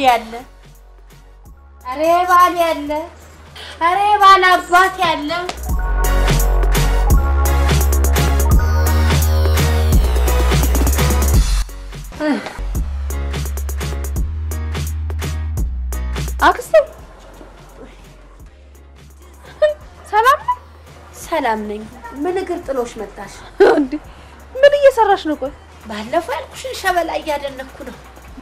ያለ ኧረ ባል ያለ ኧረ ባል አባት ያለ አክስቴ ሰላም ነው? ሰላም ነኝ። ምን እግር ጥሎሽ መጣሽ? እንዴ ምን እየሰራሽ ነው? ቆይ ባለፈው ያልኩሽን ሸበላ እያደነኩ ነው።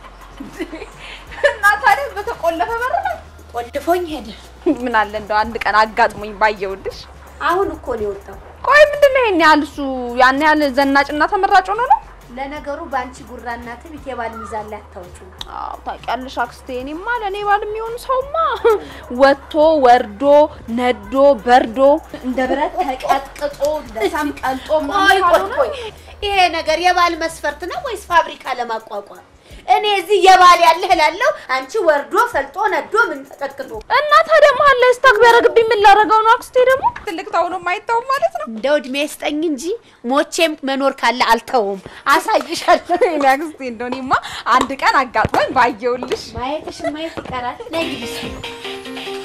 እና ታዲያ በተቆለፈ በር ነው? ቆልፎኝ ሄደ። ምን አለ እንደው አንድ ቀን አጋጥሞኝ ባየውልሽ። አሁን እኮ ነው የወጣው። ቆይ ምንድን ነው ይሄን ያህል እሱ ያን ያህል ዘናጭና ተመራጭ ሆኖ ነው? ለነገሩ በአንቺ ጉራና ትቢት የባል ሚዛን ላይ አታውጪው። አዎ ታውቂያለሽ አክስቴ፣ እኔማ ለእኔ ባል የሚሆን ሰውማ ወጥቶ ወርዶ ነዶ በርዶ እንደ ብረት ተቀጥቅጦ እንደ ሳም ቀልጦ ቆይ ምናምን ቆይ ካልሆነ ቆይ፣ ይሄ ነገር የባል መስፈርት ነው ወይስ ፋብሪካ ለማቋቋም? እኔ እዚህ የባል ያለህ እላለሁ፣ አንቺ ወርዶ ፈልጦ ነዶ ምን ተቀጥቅጦ። እና ታዲያ መሀል ላይ ስታክ ቢያደርግብኝ ምን ላደርገው ነው አክስቴ? ደግሞ ትልቅ ተው ነው የማይተውም ማለት ነው። እንደው እድሜ ስጠኝ እንጂ ሞቼም መኖር ካለ አልተውም፣ አሳይሻለሁ። እኔ አክስቴ እንደው እኔማ አንድ ቀን አጋጥሞኝ ባየውልሽ። ማየትሽ ማየት ይቀራል። ነይ ግቢ እስኪ።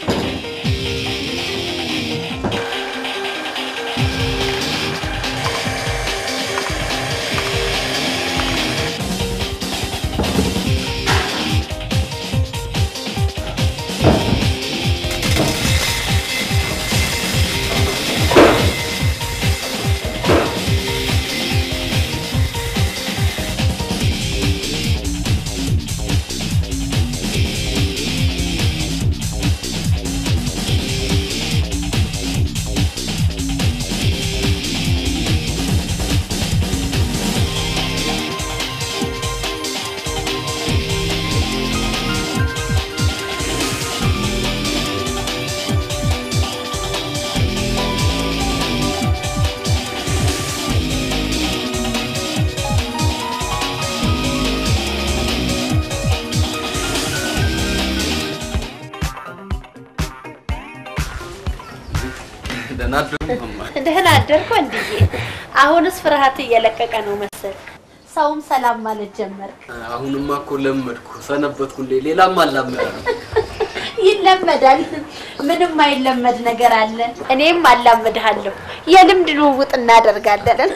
ደህና አደሩ እማማ። ደህና አደርኩ እንድዬ። አሁንስ ፍርሃት እየለቀቀ ነው መሰል፣ ሰውም ሰላም ማለት ጀመርክ። አሁንማ እኮ ለመድኩ ሰነበትኩ። እንዴ ሌላም አላመዳለሁ። ይለመዳል። ምንም አይለመድ ነገር አለ። እኔም አላመድሃለሁ። የልምድ ልውውጥ እናደርጋለን።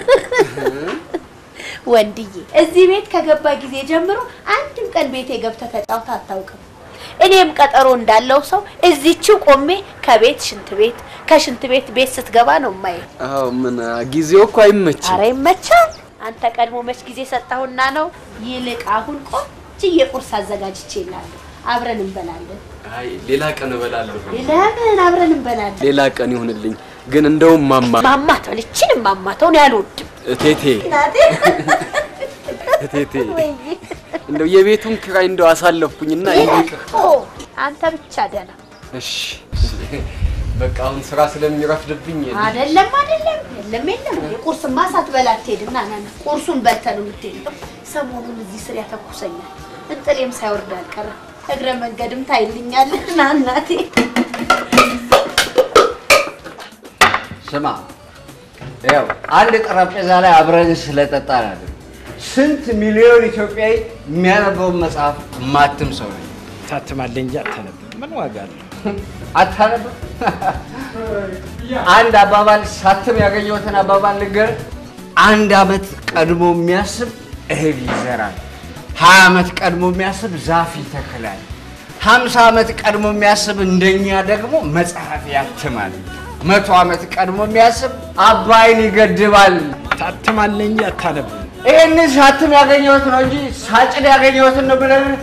ወንድዬ እዚህ ቤት ከገባ ጊዜ ጀምሮ አንድም ቀን ቤቴ ገብተህ ተጫውተህ አታውቅም። እኔም ቀጠሮ እንዳለው ሰው እዚችው ቆሜ ከቤት ሽንት ቤት ከሽንት ቤት ቤት ስትገባ ነው የማየው። አዎ ምን ጊዜው እኮ አይመችም። አረ ይመቻል። አንተ ቀድሞ መች ጊዜ ሰጠሁና ነው። ይልቅ አሁን ቆንጅዬ ቁርስ አዘጋጅቼ እላለሁ። አብረን እንበላለን። አይ ሌላ ቀን እበላለሁ። ለምን አብረን እንበላለን? ሌላ ቀን ይሁንልኝ። ግን እንደውም ማማ ማማተው ልችን ማማተው ነው ያልወድም እቴቴ ናቴ እቴቴ እንደው የቤቱን ኪራይ እንደው አሳለፍኩኝና ይቅር። አንተ ብቻ ደህና እሺ በቃ አሁን ስራ ስለሚረፍድብኝ አይደለም አይደለም የለም የለም የቁርስማ ሳትበላ አትሄድም ና ና ና ቁርሱን በልተህ ነው የምትሄደው ሰሞኑን እዚህ ስር ያተኩሰኛል እንጥሌም ሳይወርድ አልቀረም እግረ መንገድም ታይልኛለህ ና እናቴ ስማ ያው አንድ ጠረጴዛ ላይ አብረን ስለጠጣን አይደል ስንት ሚሊዮን ኢትዮጵያዊ የሚያነበውን መጽሐፍ ማትም ሰው ነኝ። ታትማለህ እንጂ አታነብም። ምን ዋጋ አለው? አታነብም? አንድ አባባል ሳትም ያገኘሁትን አባባል ልንገርህ። አንድ አመት ቀድሞ የሚያስብ እህል ይዘራል። ሀያ ዓመት ቀድሞ የሚያስብ ዛፍ ይተክላል። ሀምሳ ዓመት ቀድሞ የሚያስብ እንደኛ ደግሞ መጽሐፍ ያትማል። መቶ ዓመት ቀድሞ የሚያስብ አባይን ይገድባል። ታትማለህ እንጂ አታነብም። ይህንን ሳትም ያገኘሁት ነው እንጂ ሳጭድ ያገኘሁትን ነው ብለህ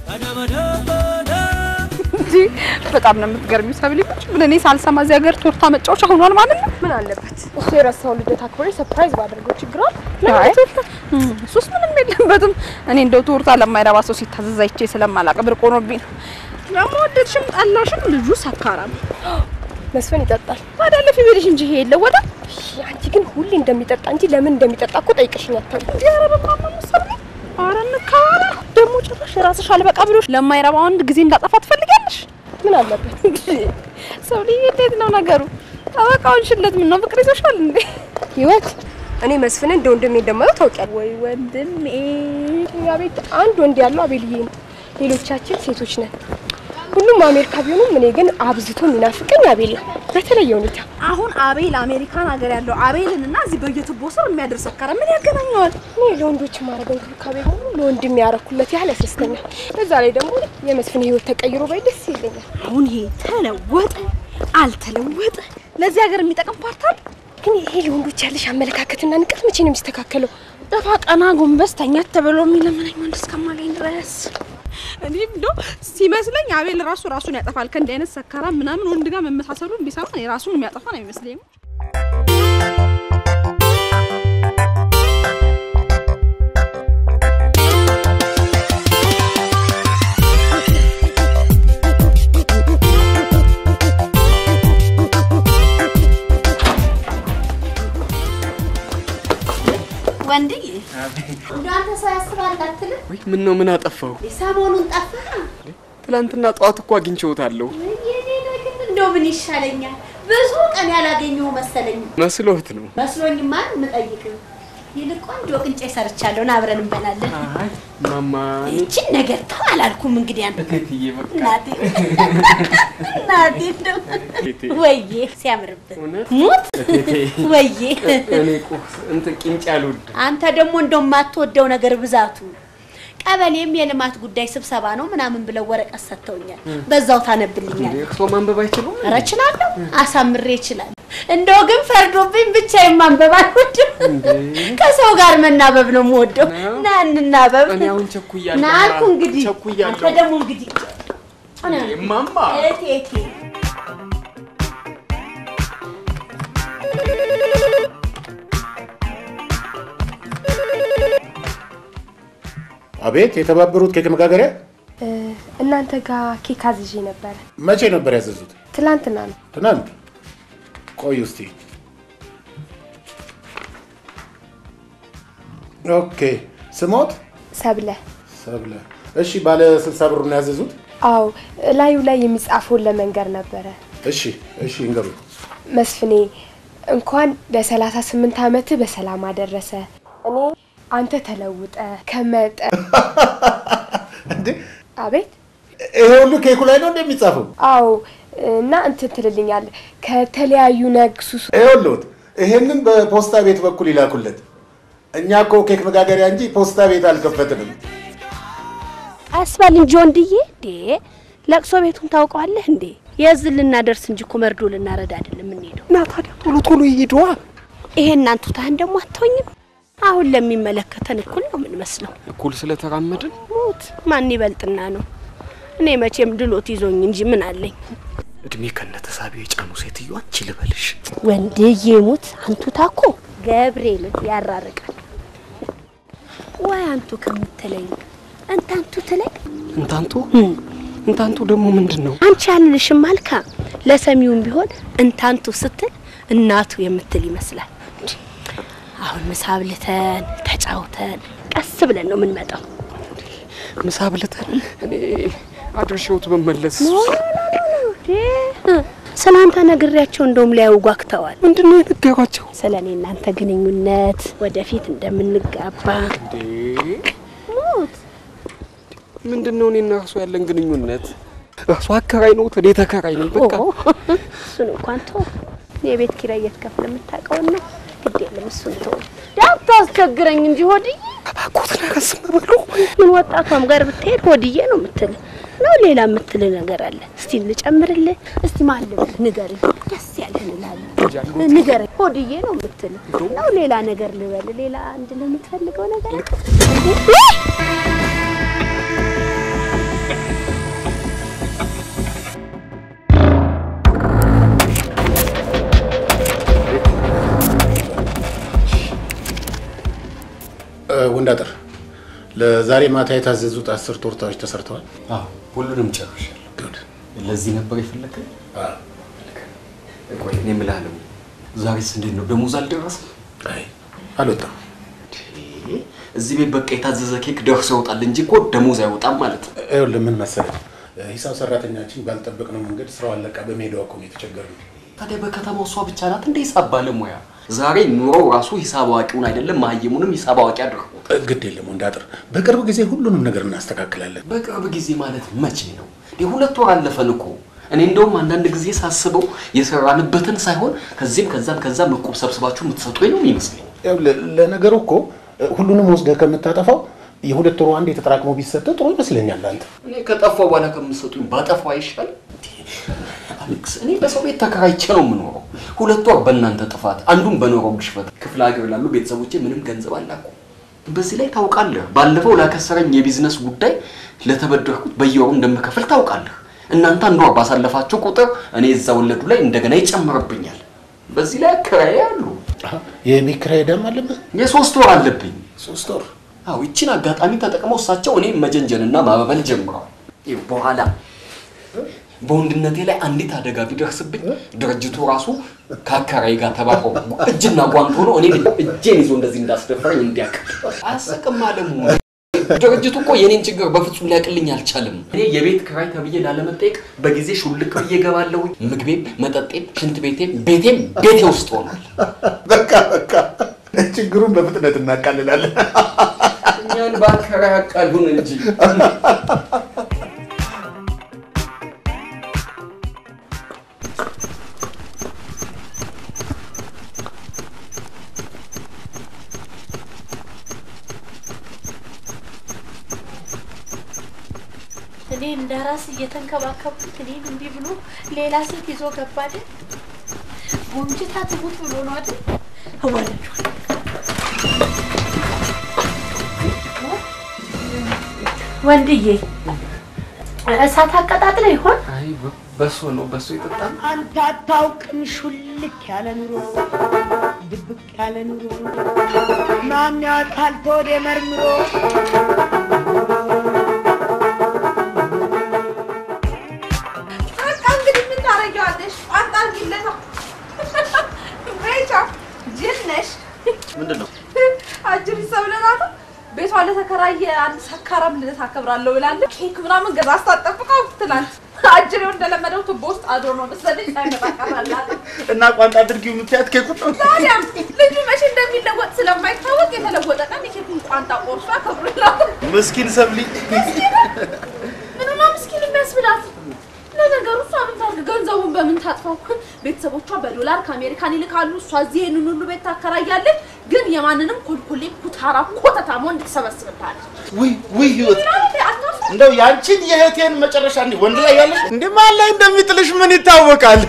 እንጂ በጣም ነው የምትገርሚው ሰብሊ። ቁጭ ብለን እኔ ሳልሰማ እዚህ ሀገር ቶርታ መጫወቻ ሆኗል ማለት ነው። ምን አለበት እሱ የረሳው ልደት አክብሬ ሰርፕራይዝ ባደርገው ችግር አለ? አይ ቶርታ እሱስ ምንም የለበትም። እኔ እንደው ቶርታ ለማይረባ ሰው ሲታዘዝ አይቼ ስለማላውቅ ብርቅ ሆኖብኝ ነው። ደግሞ ወደድሽም ጠላሽም ልጁ ሰካራም መስፍን ይጠጣል። ታዲያ ለፊ ቤልሽ እንጂ ይሄ የለወጣ አንቺ ግን ሁሌ እንደሚጠጣ እንጂ ለምን እንደሚጠጣ እኮ ጠይቀሽኝ አታውቂም። ኧረ በጣም ነው የምትሰማው። ኧረ እንከባበራ። ደግሞ ጭራሽ ራስሽ አልበቃ ብሎሽ ለማይረባ ወንድ ጊዜ እንዳጠፋ ትፈልጊያለሽ? ምን አለበት? ሰው ልጅ እንዴት ነው ነገሩ? ጠበቃውን ሽለት ምን ነው ፍቅር ይዞሻል እንዴ? ህይወት እኔ መስፍንን እንደ ወንድሜ እንደማየው ታውቂያለሽ። ወይ ወንድሜ እኛ ቤት አንድ ወንድ ያለው አቤልዬ ነው። ሌሎቻችን ሴቶች ነን። ሁሉም አሜሪካ ቢሆኑም እኔ ግን አብዝቶ የሚናፍቀኝ አቤል ነው በተለየ ሁኔታ። አሁን አቤል አሜሪካን ሀገር ያለው አቤልን እና እዚህ በየቱቦ ስር የሚያደርስ ሰካራ ምን ያገናኘዋል? እኔ ለወንዶች የማደርገው እንክብካቤ ሁሉ ለወንድም ያረኩለት ያህል ያስደስተኛል። በዛ ላይ ደግሞ የመስፍን ህይወት ተቀይሮ ባይ ደስ ይለኛል። አሁን ይሄ ተለወጠ አልተለወጠ ለዚህ ሀገር የሚጠቅም ፓርት አለ? ግን ይሄ ለወንዶች ያለሽ አመለካከትና ንቀት መቼ ነው የሚስተካከለው? ደፋ ቀና ጎንበስ ተኛት ተብሎ የሚለምነኝ ወንድ እስከማገኝ ድረስ እኔ እንደው ሲመስለኝ አቤል ራሱ ራሱን ያጠፋል። ከእንዲህ አይነት ሰካራ ምናምን ወንድ ጋር መመሳሰሉን ቢሰማ እኔ ራሱን የሚያጠፋ ነው የሚመስለኝ። ወንድዬ እንደው አንተ ሰው ያስባል አትልም? ወይ ምን ነው ምን አጠፋው? ሰሞኑን ጠፋ። ትላንትና ጠዋት እኮ አግኝቼዎታለሁ። የኔ ነገር እንደው ምን ይሻለኛል? ብዙ ቀን ያላገኘሁ መሰለኝ። መስሎት ነው። መስሎኝማ የምጠይቅ ይልቅ ቆንጆ ቅንጬ ሰርቻለሁ፣ ና አብረን እንበላለን። አይ ማማ ይችን ነገር ተው አላልኩም። እንግዲህ አንተ እቴትዬ በቃ እናቴ እናቴ እንደው እቴቴ ወዬ ሲያምርብን እውነት? ሙት እቴቴ ወዬ እኔ ቁርስ እንትን ቅንጭ አልወድም። አንተ ደግሞ እንደው የማትወደው ነገር ብዛቱ ቀበሌም የልማት ጉዳይ ስብሰባ ነው ምናምን ብለው ወረቀት ሰጥተውኛል። በዛው ታነብልኛል። እርሶ ማንበብ አይችሉም? ኧረ እችላለሁ፣ አሳምሬ እችላለሁ። እንደው ግን ፈርዶብኝ ብቻዬን ማንበብ አልወድም። ከሰው ጋር መናበብ ነው የምወደው። ና እንናበብ። እኔ አሁን ቸኩያለሁ። ና አልኩ እንግዲህ። ቸኩያለሁ። አንተ ደግሞ እንግዲህ ማማ እቴ እቴ አቤት የተባበሩት ኬክ መጋገሪያ እ፣ እናንተ ጋር ኬክ አዝዤ ነበረ። መቼ ነበር ያዘዙት? ትላንትና ነው። ትናንት። ቆይ እስቲ። ኦኬ ስሞት ሰብለ ሰብለ። እሺ ባለ ስልሳ ብሩን ያዘዙት? አዎ፣ ላዩ ላይ የሚጻፈውን ለመንገር ነበረ። እሺ እሺ እንገሩ። መስፍኔ እንኳን ለሰላሳ ስምንት ዓመት በሰላም አደረሰ። እኔ አንተ ተለውጠ ከመጠ እንዴ አቤት ይሄ ሁሉ ኬኩ ላይ ነው እንደሚጻፈው? አዎ እና እንትን ትልልኛል ከተለያዩ ነግሱስ ይኸውልዎት ይሄንን በፖስታ ቤት በኩል ይላኩለት። እኛ እኮ ኬክ መጋገሪያ እንጂ ፖስታ ቤት አልከፈትንም። አስባል እንጂ ወንድዬ፣ እንዴ ለቅሶ ቤቱን ታውቀዋለህ እንዴ? የዝን ልናደርስ እንጂ እኮ መርዶ ልናረዳ አይደለም የምንሄደው። እና ታዲያ ቶሎ ቶሎ ይሄዷ። ይሄን እናንቱታህን ደግሞ አትሆኝም። አሁን ለሚመለከተን እኩል ነው የምንመስለው። እኩል ስለተራመድን ሙት ማን ይበልጥና ነው? እኔ መቼም ድሎት ይዞኝ እንጂ ምን አለኝ። እድሜ ከነተሳቢው የጫኑ ሴትዮ አንቺ ልበልሽ። ወንድዬ ሙት አንቱታ እኮ ገብርኤልን ያራርቃል። ወይ አንቱ ከምትለኝ እንታንቱ ትለኝ እንታንቱ እንታንቱ ደግሞ ምንድን ነው? አንቺ ያልልሽም አልካ ለሰሚውም ቢሆን እንታንቱ ስትል እናቱ የምትል ይመስላል። አሁን ምሳ ብልተን ተጫውተን ቀስ ብለን ነው የምንመጣው። ምሳ ብልተን እኔ አድርሼዎት በመለስ ስለ አንተ ነግሬያቸው እንደውም ሊያዩ ጓግተዋል። ምንድን ነው የነገሯቸው? ስለ እኔ እናንተ ግንኙነት ወደፊት እንደምንጋባ እንዴ ምንድን ነው እኔና እርሱ ያለን ግንኙነት? እርሱ አከራይ ነው፣ እኔ ተከራይ ነኝ። በቃ ኦ፣ እሱን እንኳን ተው። የቤት ኪራይ እየተከፈለ የምታውቀውን ነው። ግድ የለም እሱን ተው። እንዳታስቸግረኝ እንጂ ሆድዬ። እባክዎት ነገር ዝም በሉ። ምን ወጣቷም ጋር ብትሄድ ሆድዬ ነው የምትል ነው። ሌላ የምትል ነገር አለ? እስቲ ልጨምርልህ። እስቲ ማን ልበል ንገርኝ። ደስ ያለህን እላለሁ። ንገረኝ። ሆድዬ ነው የምትል ነው። ሌላ ነገር ልበል? ሌላ አንድ ለምትፈልገው ነገር አለ? ወንዳጥር ለዛሬ ማታ የታዘዙት አስር ቶርታዎች ተሰርተዋል። አዎ ሁሉንም ጨርሻለሁ። ጉድ። ለዚህ ነበር የፈለከኝ? ቆይ እኔ እምልሃለሁ፣ ዛሬስ እንዴት ነው? ደሞዝ አልደረሰም? አይ አልወጣም። እዚህ ቤት በቃ የታዘዘ ኬክ ደርሶ ይወጣል እንጂ እኮ ደሞዝ አይወጣም ማለት ነው። ይኸውልህ ምን መሰለህ ሂሳብ ሰራተኛችን ባልጠበቅነው መንገድ ስራው አለቃ በመሄዷ እኮ ነው የተቸገርነው። ታዲያ በከተማው እሷ ብቻ ናት እንደ ሂሳብ ባለሙያ? ዛሬ ኑሮ ራሱ ሂሳብ አዋቂውን አይደለም መሀይሙንም ሂሳብ አዋቂ አድርጎ ግድ የለም ወንዳጥር፣ በቅርብ ጊዜ ሁሉንም ነገር እናስተካክላለን። በቅርብ ጊዜ ማለት መቼ ነው? የሁለት ወር አለፈን እኮ። እኔ እንደውም አንዳንድ ጊዜ ሳስበው የሰራንበትን ሳይሆን ከዚህም ከዛም ከዛም እቁብ ሰብስባችሁ የምትሰጡኝ ነው የሚመስለኝ። ያው ለ- ለነገሩ እኮ ሁሉንም ወስደህ ከምታጠፋው የሁለት ወሩ አንድ የተጠራቅሞ ቢሰጥ ጥሩ ይመስለኛል። አንተ እኔ ከጠፋው በኋላ ከምትሰጡኝ ባጠፋው አይሻል? አሌክስ፣ እኔ በሰው ቤት ተከራይቼ ነው የምኖረው። ሁለት ወር በእናንተ ጥፋት፣ አንዱም በኖረው ግሽበት ክፍለ ሀገር ላሉ ቤተሰቦቼ ምንም ገንዘብ አላኩ። በዚህ ላይ ታውቃለህ፣ ባለፈው ላከሰረኝ የቢዝነስ ጉዳይ ለተበደርኩት በየወሩ እንደምከፍል ታውቃለህ። እናንተ አንድ ወር ባሳለፋችሁ ቁጥር እኔ እዛ ወለዱ ላይ እንደገና ይጨምርብኛል። በዚህ ላይ አከራዬ አሉ። የቤት ኪራይ ዕዳም አለብህ። የሶስት ወር አለብኝ። ሶስት ወር አዎ ይችን አጋጣሚ ተጠቅመው እሳቸው እኔ መጀንጀንና ማበበል ጀምረዋል። ይህ በኋላ በወንድነቴ ላይ አንዲት አደጋ ቢደርስብኝ ድርጅቱ ራሱ ከአከራይ ጋር ተባብሮ እጅና ጓንት ሆኖ እኔ እጄን ይዞ እንደዚህ እንዳስደፈረኝ እንዲያውቅ አያስቅም አለሙ። ድርጅቱ እኮ የኔን ችግር በፍጹም ሊያቅልኝ አልቻለም። እኔ የቤት ክራይ ተብዬ ላለመጠየቅ በጊዜ ሹልክ ብዬ እገባለሁ። ምግቤም፣ መጠጤም፣ ሽንት ቤቴም ቤቴም ቤቴ ውስጥ ሆኗል። በቃ በቃ ችግሩን በፍጥነት እናቃልላለን። እኛን በአከራይ አቃሉን እንጂ እኔ እንደ ራስ እየተንከባከብኩት እኔን እንዲህ ብሎ ሌላ ሴት ይዞ ገባ አይደል? ጎምጅታ ትሙት ብሎ ነው አይደል? እወለዷል። ወንድዬ እሳት አቀጣጥለ ይሆን? አይ በሶ ነው በሶ ይጠጣል። አንተ አታውቅም ሹልክ ያለ ኑሮ ድብቅ ያለ ኑሮ ማን ያውቃል ተወደ መርምሮ በቃ እንግዲህ ምን ታደርጊዋለሽ? ቋንጣ አድርጊለታ። ቤቻ ጅል ነሽ። ምንድን ነው? አጅሪ ሰብለናት ቤቷ ለተከራየ አንድ ሰካራም ልደት አከብራለሁ ብላለች። ኬክ ምናምን ገዛ አስታጠብቀው ትናንት አጅሬው እንደለመደው ቱቦ ውስጥ አድሮ ነው መሰለኝ ሳይመጣ ቀራላት። እና ቋንጣ አድርጊው የምትያት ኬኩ ነው። ታዲያ ልጁ መቼ እንደሚለወጥ ስለማይታወቅ የተለወጠ ቀን የኬኩን ቋንጣ ቆርሶ ያከብሩላት። ምስኪን ሰብሊ ምንማ ምስኪን የሚያስብላት ለነገሩ እሷ ምን ታድርግ? ገንዘቡን በምን ታጥፋው? ቤተሰቦቿ በዶላር ከአሜሪካን ይልካሉ። እሷ እዚህ ይህንን ሁሉ ቤት ታከራያለች። ግን የማንንም ኮልኮሌ ኩታራ ኮተታሞ እንድትሰበስብታለች። ውይ ውይ ህይወት አታርፍ እንደው ያንቺን የእህቴን መጨረሻ እንዲህ ወንድ ላይ ያለሽ እንዴ ማን ላይ እንደሚጥልሽ ምን ይታወቃል?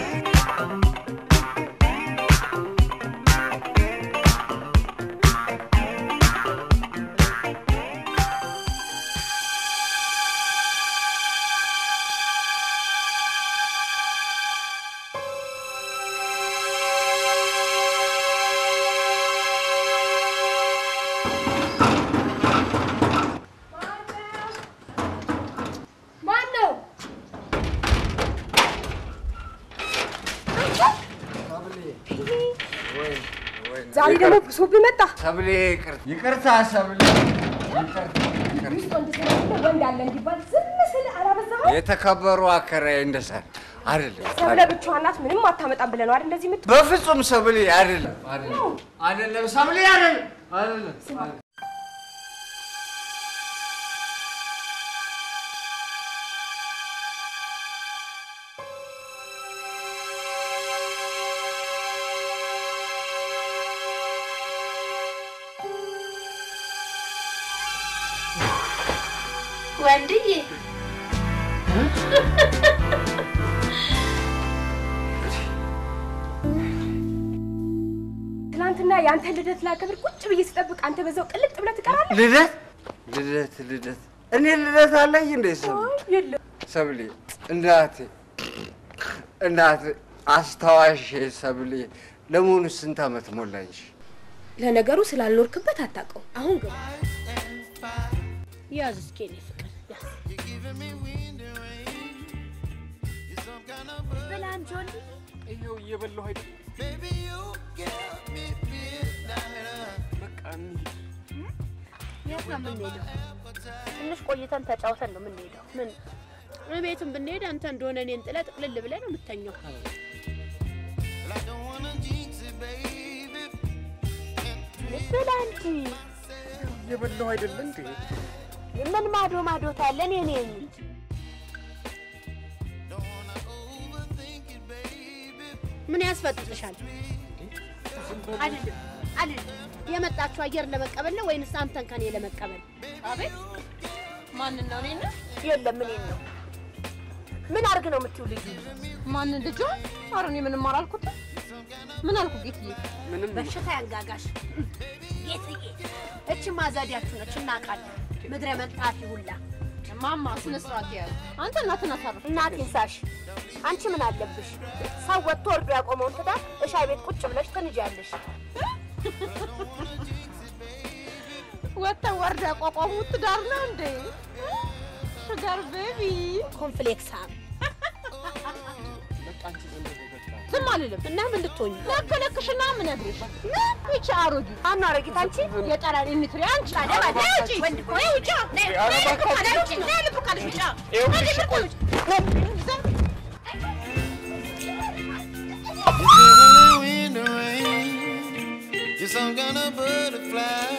ማን ነው? ዛሬ ደግሞ ብሶብህ መጣ። ሰብሌ ይቅርታ ይቅርታ ሰብሌ ውስጥ ወንድ ስለሌለ ወንድ አለ እንዲባል ዝም ስል አላበዛኸውም? የተከበሩ አከራይ እንደሳ አይደለም ሰብለ ብቻዋን ናት፣ ምንም አታመጣም ብለህ ነው አይደል እንደዚህ የምትሆነው? በፍጹም ሰብሌ አይደለም አይደለም አይደለም ሰብሌ አይደለም አይደለም ወንድዬ ትናንትና የአንተ ልደት ላከብር ቁጭ ብዬ ስጠብቅ አንተ በዛው ቅልጥ ብለህ ትቀራለህ። ልደት ልደት ልደት እኔ ልደት አለኝ እንዴ ሰብሌ የለም ሰብሌ እናቴ እናቴ አስታዋሽ ሰብሌ ለመሆኑ ስንት ዓመት ሞላኝ? ለነገሩ ስላልኖርክበት አታውቀው። አሁን ግን ያዝ እስኪ የኔ ፍቅር ያዝ። ብላ እንጂ ወንድዬ። ይኸው እየበላሁ አይደል? በቃ እንሂድ። የት ነው የምንሄደው? ትንሽ ቆይተን ተጫውተን ነው የምንሄደው። ምን ቤትም ብንሄድ አንተ እንደሆነ እኔን ጥለህ ጥቅልል ብለህ ነው የምተኘው። የበላው አይደለ እንዴ? ምን ማዶ ማዶ ታለን የኔ ምን ያስፈጥጥሻል? አይደለም አይደለም። የመጣችሁ አየር ለመቀበል ነው ወይንስ አንተን ከኔ ለመቀበል? አቤት ማንን ነው? እኔን ነው? የለም እኔን ነው። ምን አርግ ነው የምትይው ልጁ? ማንን ልጇ? ኧረ እኔ ምንም አላልኩትም። ምን አልኩ ጌትዬ? ምንም በሽታ ያንጋጋሽ ጌትዬ። እች ማዛዲያችሁ ነች እናውቃለን። ምድረ መንጣፊ ሁላ ማማ ስነ ስርዓት ያዝ። አንተ እናትን አሳርፍ። እናቴን ሳሽ። አንቺ ምን አለብሽ? ሰው ወጥቶ ወርዶ ያቆመውን ትዳር እሻይ ቤት ቁጭ ብለሽ ትንጃለሽ። ወጥተው ወርዶ ያቋቋሙት ትዳር ነው እንዴ? ሹጋር ቤቢ ኮንፍሌክስ አም ዝም አልልም። እና ምን ልትሆኚ? ለከለክሽና ምን ነግሬሽ ይቺ አሮጊት አና አረጊት አንቺ የጠራን ኢንትሪ አንቺ ወንድ እኮ ይኸው ውጫ ነይ ነይ ልብ ካለሽ ውጪ ነይ ልብ ካለሽ ውጫ ነይ ልብ ካለሽ in the rain. You're some kind of butterfly.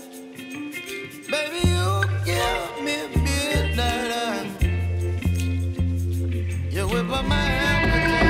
Baby, you give me midnight. You whip up my appetite.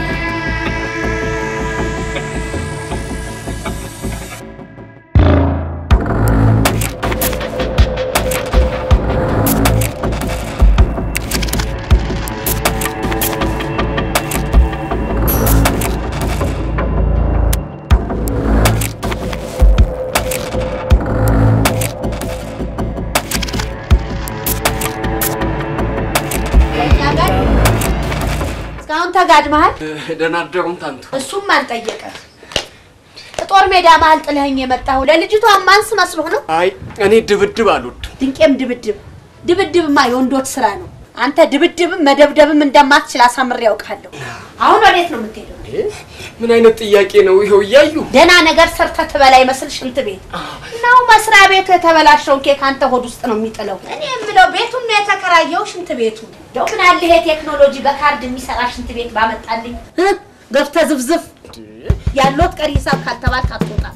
ከእኛ ጋር እስካሁን ተጋድመሃል። ደህና አደሩም ታንቱ። እሱም አልጠየቀ ጦር ሜዳ መሀል ጥለኸኝ የመጣሁ ለልጅቷ ማንስ መስሎህ ነው? አይ እኔ ድብድብ አልወድም። ድንቄም ድብድብ ድብድብማ የወንዶች ስራ ነው። አንተ ድብድብም መደብደብም እንደማትችል አሳምሬ ያውቃለሁ። አሁን ወዴት ነው የምትሄደው? ምን አይነት ጥያቄ ነው ይኸው እያዩ ደህና ነገር ሰርተህ ትበላ ይመስል ሽንት ቤት ነው መስሪያ ቤቱ የተበላሸውን ኬክ አንተ ሆድ ውስጥ ነው የሚጥለው። እኔ የምለው ቤቱን ነው የተከራየው ሽንት ቤቱ እንደው ምን አለ ይሄ ቴክኖሎጂ በካርድ የሚሰራ ሽንት ቤት ባመጣልኝ እ? ገብተህ ዝፍዝፍ ያሎት ቀሪ ሂሳብ ካልተባልክ አትወጣም።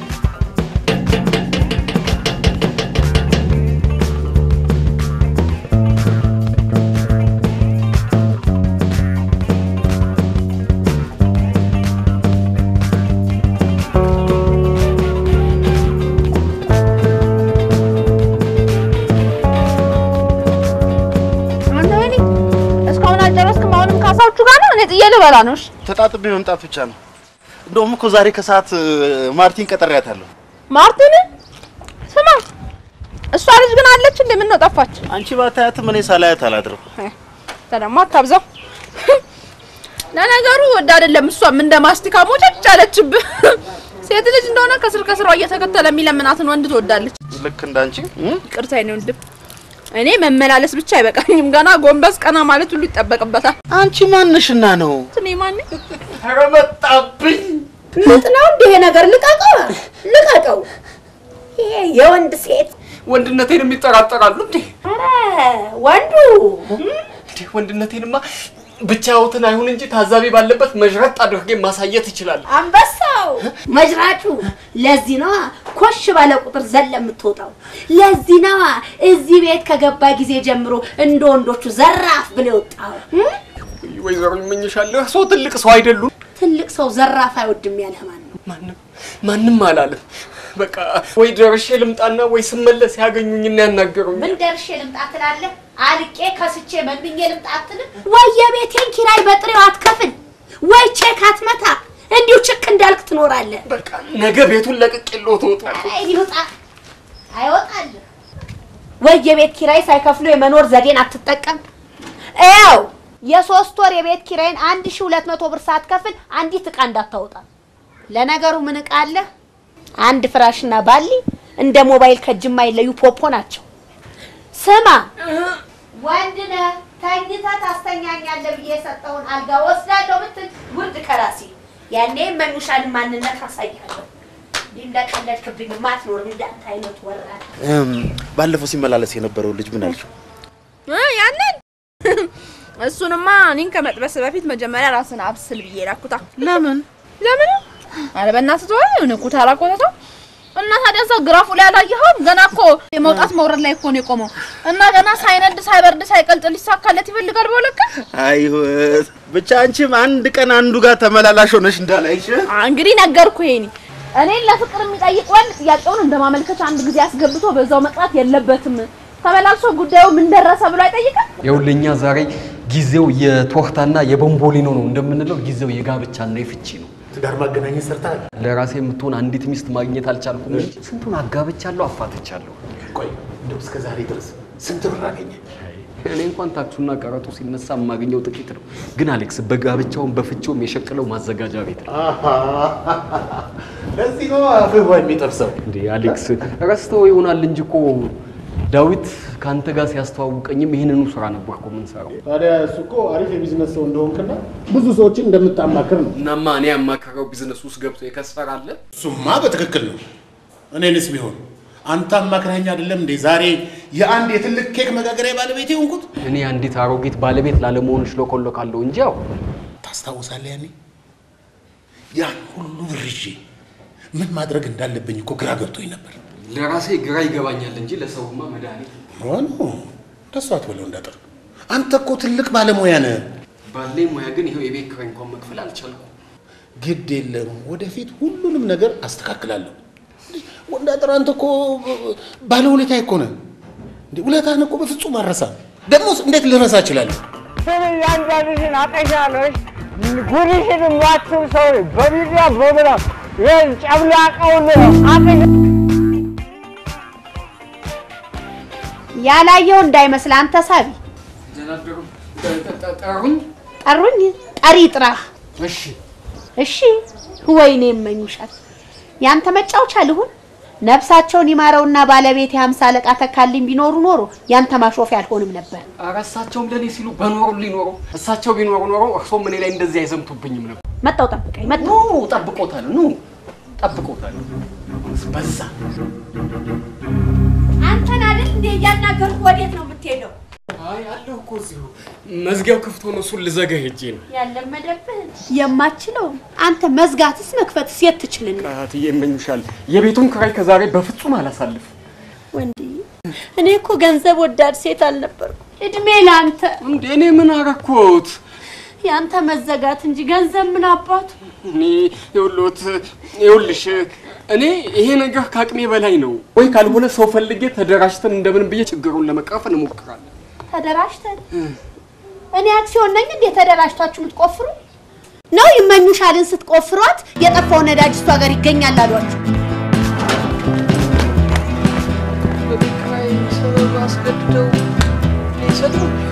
አንተ ወይኔ እስካሁን አልጨረስክም። አሁንም ካሳዎቹ ጋር ነው። እኔ ጥዬ ልበላ ነው። እሺ ተጣጥቤ መምጣት ብቻ ነው። እንደውም እኮ ዛሬ ከሰዓት እ፣ ማርቲን ቀጠሪያታለሁ። ማርቲን ስማ፣ እሷ ልጅ ግን አለች እንዴ? ምን ነው ጠፋች? አንቺ ባታያትም እኔ ሳላያት አላድርም። ተደማ አታብዛው። ለነገሩ ወድ አይደለም እሷም እንደ ማስቲካ ሞጨጭ አለችብህ። ሴት ልጅ እንደሆነ ከስር ከስሯ እየተከተለ የሚለምናትን ወንድ ትወዳለች። ልክ እንዳንቺ እ? ቅርታ ነው ወንድም። እኔ መመላለስ ብቻ አይበቃኝም፣ ገና ጎንበስ ቀና ማለት ሁሉ ይጠበቅበታል። አንቺ ማንሽና ነው? እኔ ማን ኧረ መጣብኝ። ምጥ ነው እንዲህ ይሄ ነገር ልቀቀው፣ ልቀቀው። ይሄ የወንድ ሴት ወንድነቴን የሚጠራጠራሉ እንዴ? ኧረ ወንዱ እንዴ ወንድነቴንማ ብቻዎትን አይሁን እንጂ ታዛቢ ባለበት መዥረጥ አድርጌ ማሳየት ይችላል። አንበሳው መጅራጩ። ለዚህ ነዋ ኮሽ ባለ ቁጥር ዘለ የምትወጣው። ለዚህ ነዋ እዚህ ቤት ከገባ ጊዜ ጀምሮ እንደ ወንዶቹ ዘራፍ ብለ ወጣው። ወይዘሮ ይመኝሻለሁ፣ ሰው ትልቅ ሰው አይደሉም። ትልቅ ሰው ዘራፍ አይወድም ያለህ ማን ነው? ማንም ማንም አላለም። በቃ ወይ ደርሼ ልምጣና ወይ ስመለስ ያገኙኝና ያናገሩኝ። ምን ደርሼ ልምጣ ትላለህ? አልቄ ከስቼ መንብኜ ልምጣ አትልም? ወይ የቤቴን ኪራይ በጥሬው አትከፍል፣ ወይ ቼክ አትመታ። እንዲሁ ችክ እንዳልክ ትኖራለህ። በቃ ነገ ቤቱን ለቅቄልዎ ትወጣለህ። አይ ይውጣ አይወጣልህ። ወይ የቤት ኪራይ ሳይከፍሉ የመኖር ዘዴን አትጠቀም። ያው የሶስት ወር የቤት ኪራይን አንድ ሺህ ሁለት መቶ ብር ሳትከፍል አንዲት እቃ እንዳታወጣ። ለነገሩ ምን እቃ አለ? አንድ ፍራሽና ባሊ እንደ ሞባይል ከእጅ የማይለዩ ፖፖ ናቸው። ስማ ወንድ ነህ ተኝተህ ታስተኛኛለህ ብዬ የሰጠውን አልጋ ወስዳለሁ ብትል ውርድ ከራሴ ያኔ መኑሻን ማንነት አሳያለሁ። እንዲህ እንደቀለድክብኝ ማትኖር እንዳንተ አይነት ወራል እም፣ ባለፈው ሲመላለስ የነበረው ልጅ ምን አልሽው? እ ያንን እሱንማ እኔን ከመጥበስ በፊት መጀመሪያ ራስን አብስል ብዬ ላኩታ። ለምን ለምን? አረ በእናትህ ተወው። የሆነ ኩታራ ኮተታ እና ታዲያ እዛ ግራፉ ላይ አላየኸውም? ገና እኮ የመውጣት መውረድ ላይ እኮ ነው የቆመው እና ገና ሳይነድ ሳይበርድ ሳይቀልጥ ሊሳካለት ይፈልጋል። በሁለት ቀን አይ ህይወት፣ ብቻ አንቺም አንድ ቀን አንዱ ጋር ተመላላሽ ሆነሽ እንዳላይሽ እንግዲህ ነገርኩ። ይሄኔ እኔን ለፍቅር የሚጠይቅ ወንድ ጥያቄውን እንደ ማመልከቻ አንድ ጊዜ አስገብቶ በዛው መቅረት የለበትም። ተመላልሶ ጉዳዩ ምን ደረሰ ብሎ አይጠይቅም። ይኸውልህ እኛ ዛሬ ጊዜው የቶርታና የቦምቦሊኖ ነው እንደምንለው ጊዜው የጋብቻና የፍቺ ነው። ትዳር ማገናኘት ሰርተሃል? ለራሴ የምትሆን አንዲት ሚስት ማግኘት አልቻልኩም እንጂ ስንቱን አጋብቻለሁ፣ አፋትቻለሁ። ቆይ እንደው እስከ ዛሬ ድረስ ስንት ብር አገኘ? እኔ እንኳን ታክሱና ቀረጡ ሲነሳ የማገኘው ጥቂት ነው። ግን አሌክስ በጋብቻውም በፍቺውም የሸቅለው ማዘጋጃ ቤት ነው። ለዚህ ነው አፍህ ውሃ የሚጠብሰው። እንዴ አሌክስ ረስተው ይሆናል እንጂ እኮ ዳዊት ከአንተ ጋር ሲያስተዋውቀኝም ይህንኑ ስራ ነበር እኮ የምንሰራው። ታዲያ እሱ እኮ አሪፍ የቢዝነስ ሰው እንደሆንክና ብዙ ሰዎችን እንደምታማክር ነው። እናማ እኔ ያማከረው ቢዝነስ ውስጥ ገብቶ የከሰረ አለ። እሱማ በትክክል ነው። እኔንስ ቢሆን አንተ አማክረኸኝ አይደለም እንዴ ዛሬ የአንድ የትልቅ ኬክ መጋገሪያ ባለቤት የሆንኩት? እኔ አንዲት አሮጊት ባለቤት ላለመሆን ሽሎኮሎካለሁ እንጂ ያው ታስታውሳለህ? ያኔ ያን ሁሉ ብር ይዤ ምን ማድረግ እንዳለብኝ እኮ ግራ ገብቶኝ ነበር። ለራሴ ግራ ይገባኛል እንጂ ለሰውማ መድኃኒት ሆኖ እንደሱ አትበለው እንዳጠር። አንተ እኮ ትልቅ ባለሙያ ነህ። ባለኝ ሙያ ግን ይኸው የቤት ኪራይ እንኳን መክፈል አልቻልኩም። ግድ የለም ወደፊት ሁሉንም ነገር አስተካክላለሁ። ወንዳጥር አንተ እኮ ባለውለታ እኮ ነህ። እንዴ ውለታህን እኮ በፍጹም አረሳም። ደግሞስ እንዴት ልረሳ እችላለሁ? ስም እያንዳንድሽን አቀሻለሽ ጉድሽን የማትም ሰው በሚዲያ ፕሮግራም ይህን ጨምላቀውን አቀሻ ያላየው እንዳይመስል አንተ ሳቢ ጠሩኝ። ጠሩኝ ጠሪ ጥራህ እሺ እሺ ወይኔ የመኙሻል ያንተ መጫወቻ ልሁን ነፍሳቸውን ይማረውና ባለቤት የሀምሳ አለቃ ተካልኝ ቢኖሩ ኖሮ ያንተ ማሾፊያ አልሆንም ነበር። ኧረ እሳቸውም ለእኔ ሲሉ በኖሩ ሊኖሩ እሳቸው ቢኖሩ ኖሮ እርሶም እኔ ላይ እንደዚህ አይዘምቱብኝም ነበር። መጣው ጠብቀኝ ኑ መጣው ጠብቆታል፣ ኑ ጠብቆታል። በዛ አንተን አይደል እንዴ እያናገርኩ ወዴት ነው የምትሄደው? አይ አለሁ እኮ እዚሁ መዝጊያው ክፍት ሆኖ እሱን ልዘጋ ሄጄ ነው። ያለመደብህን የማችለው አንተ መዝጋትስ መክፈትስ የት ትችልና እህትዬ ይመኙሻል። የቤቱን ክራይ ከዛሬ በፍጹም አላሳልፍም። ወንድዬ እኔ እኮ ገንዘብ ወዳድ ሴት አልነበርኩ። እድሜ ለአንተ እንዴ እኔ ምን አረኩት? ያንተ መዘጋት እንጂ ገንዘብ ምን አባቱ። እኔ ይኸውልዎት ይኸውልሽ እኔ ይሄ ነገር ከአቅሜ በላይ ነው። ወይ ካልሆነ ሰው ፈልጌ ተደራጅተን እንደምን ብዬ ችግሩን ለመቅረፍ እንሞክራለን። ተደራጅተን እኔ አክሲዮን ነኝ እንዴ ተደራጅታችሁ የምትቆፍሩ ነው? ይመኙሻልን ስትቆፍሯት የጠፋው ነዳጅ እሷ ጋር ይገኛል አሏችሁ። በቤት ኪራይ ሰበብ አስገድደው ሊሰጡ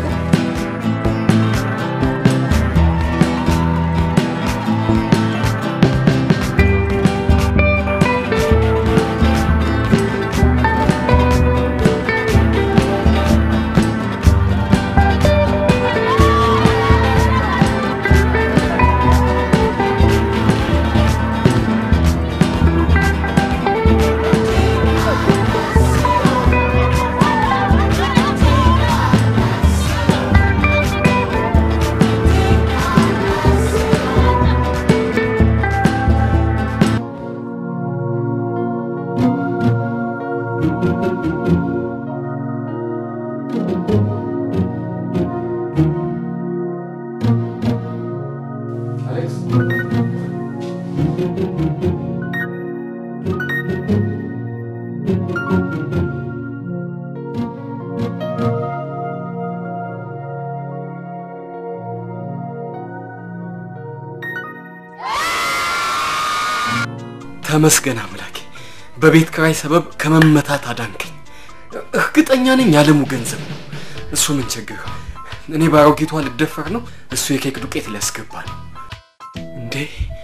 ተመስገን አምላኬ፣ በቤት ኪራይ ሰበብ ከመመታት አዳንከኝ። እርግጠኛ ነኝ ያለሙ ገንዘብ ነው። እሱ ምን ችግር እኔ ባሮጊቷ ልደፈር ነው፣ እሱ የኬክ ዱቄት ሊያስገባ ነው። እንዴ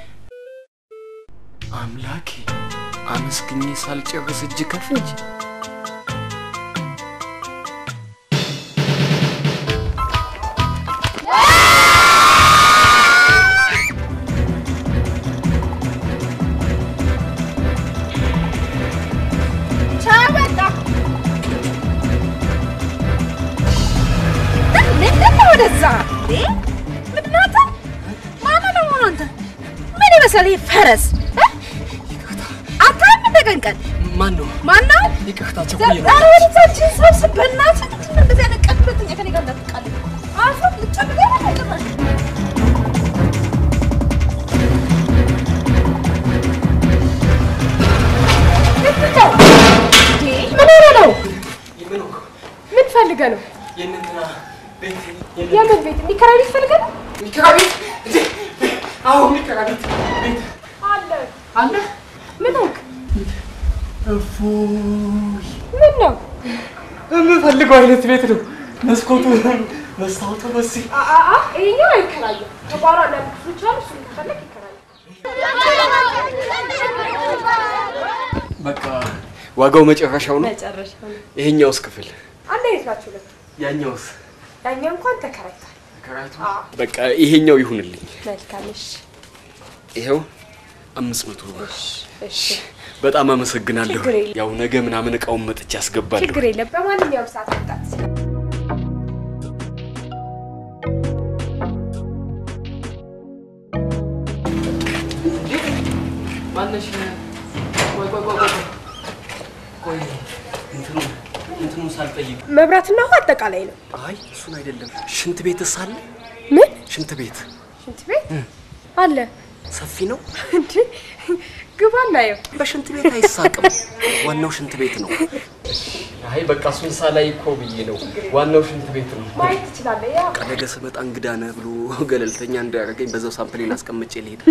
አምላኬ፣ አመስግኜ ሳልጨርስ እጅ ከፍንጅ ቻው በቃ ምንድን ነው ወደዛ እንዴ? ምንድን ነው አንተ? ማነው ደግሞ አንተ? ምን ይመስላል ይሄ ፈረስ እ? አታይም እንደ ቀን ቀን ማን ነው? ማነው? ይቅርታ ቸኩዬ ነው። ኧረ ወደዛችን ሰብስብ በእናትህ። ምንድን ነው እንደዚህ አይነት ቀን ሁለተኛ ከእኔ ጋር እንዳትቃለድ። አፏን ልጨምር ያለ ጭራሽ ምን ሆነ ነው? ምን ፈልገህ ነው? የእንትና ቤት የምን ቤት የሚከራይ ቤት ፈልገህ ነው? የሚከራይ ቤት እንዴ? አዎ የሚከራይ ቤት ቤት አለ አለ። ምን ሆንክ? እፎይ ምን ነው? የምፈልገው አይነት ቤት ነው። መስኮቱ መስታወቱ በዚህ አ- አ- አ፣ ይኸኛው አይከራይም። ከጓሮ አንዳንድ ክፍሎች አሉ። እሱን ከፈለግ ይከራያል። በቃ ዋጋው መጨረሻው ነው። መጨረሻ ነው። ይሄኛውስ ክፍል አንድ አይነት ናቸው ሁለቱ። ያኛውስ ያኛው እንኳን ተከራይቷል። ተከራይቶ በቃ ይሄኛው ይሁንልኝ። መልካም እሺ፣ ይሄው አምስት መቶ ብር። እሺ፣ በጣም አመሰግናለሁ። ችግር የለም። ያው ነገ ምናምን እቃውን መጥቼ አስገባለሁ። ችግር የለም። በማንኛውም ሰዓት መምጣት ትችላለህ። ማነሽ? ቆይ ቆይ ቆይ ቆይ ቆይ እንትኑ እንትኑ ሳልጠይቅ መብራትና ውሃ አጠቃላይ ነው። አይ እሱን አይደለም። ሽንት ቤትስ አለ? ምን ሽንት ቤት ሽንት ቤት አለ ሰፊ ነው? እንዴ? ግባ እናየው። በሽንት ቤት አይሳቅም። ዋናው ሽንት ቤት ነው። አይ በቃ እሱን ሳላይ እኮ ብዬ ነው። ዋናው ሽንት ቤት ነው። ማየት ትችላለህ። ያ ነገ ስመጣ እንግዳ ነህ ብሎ ገለልተኛ እንዳያደርገኝ በዛው ሳምፕሌን አስቀምጬ ልሄድ።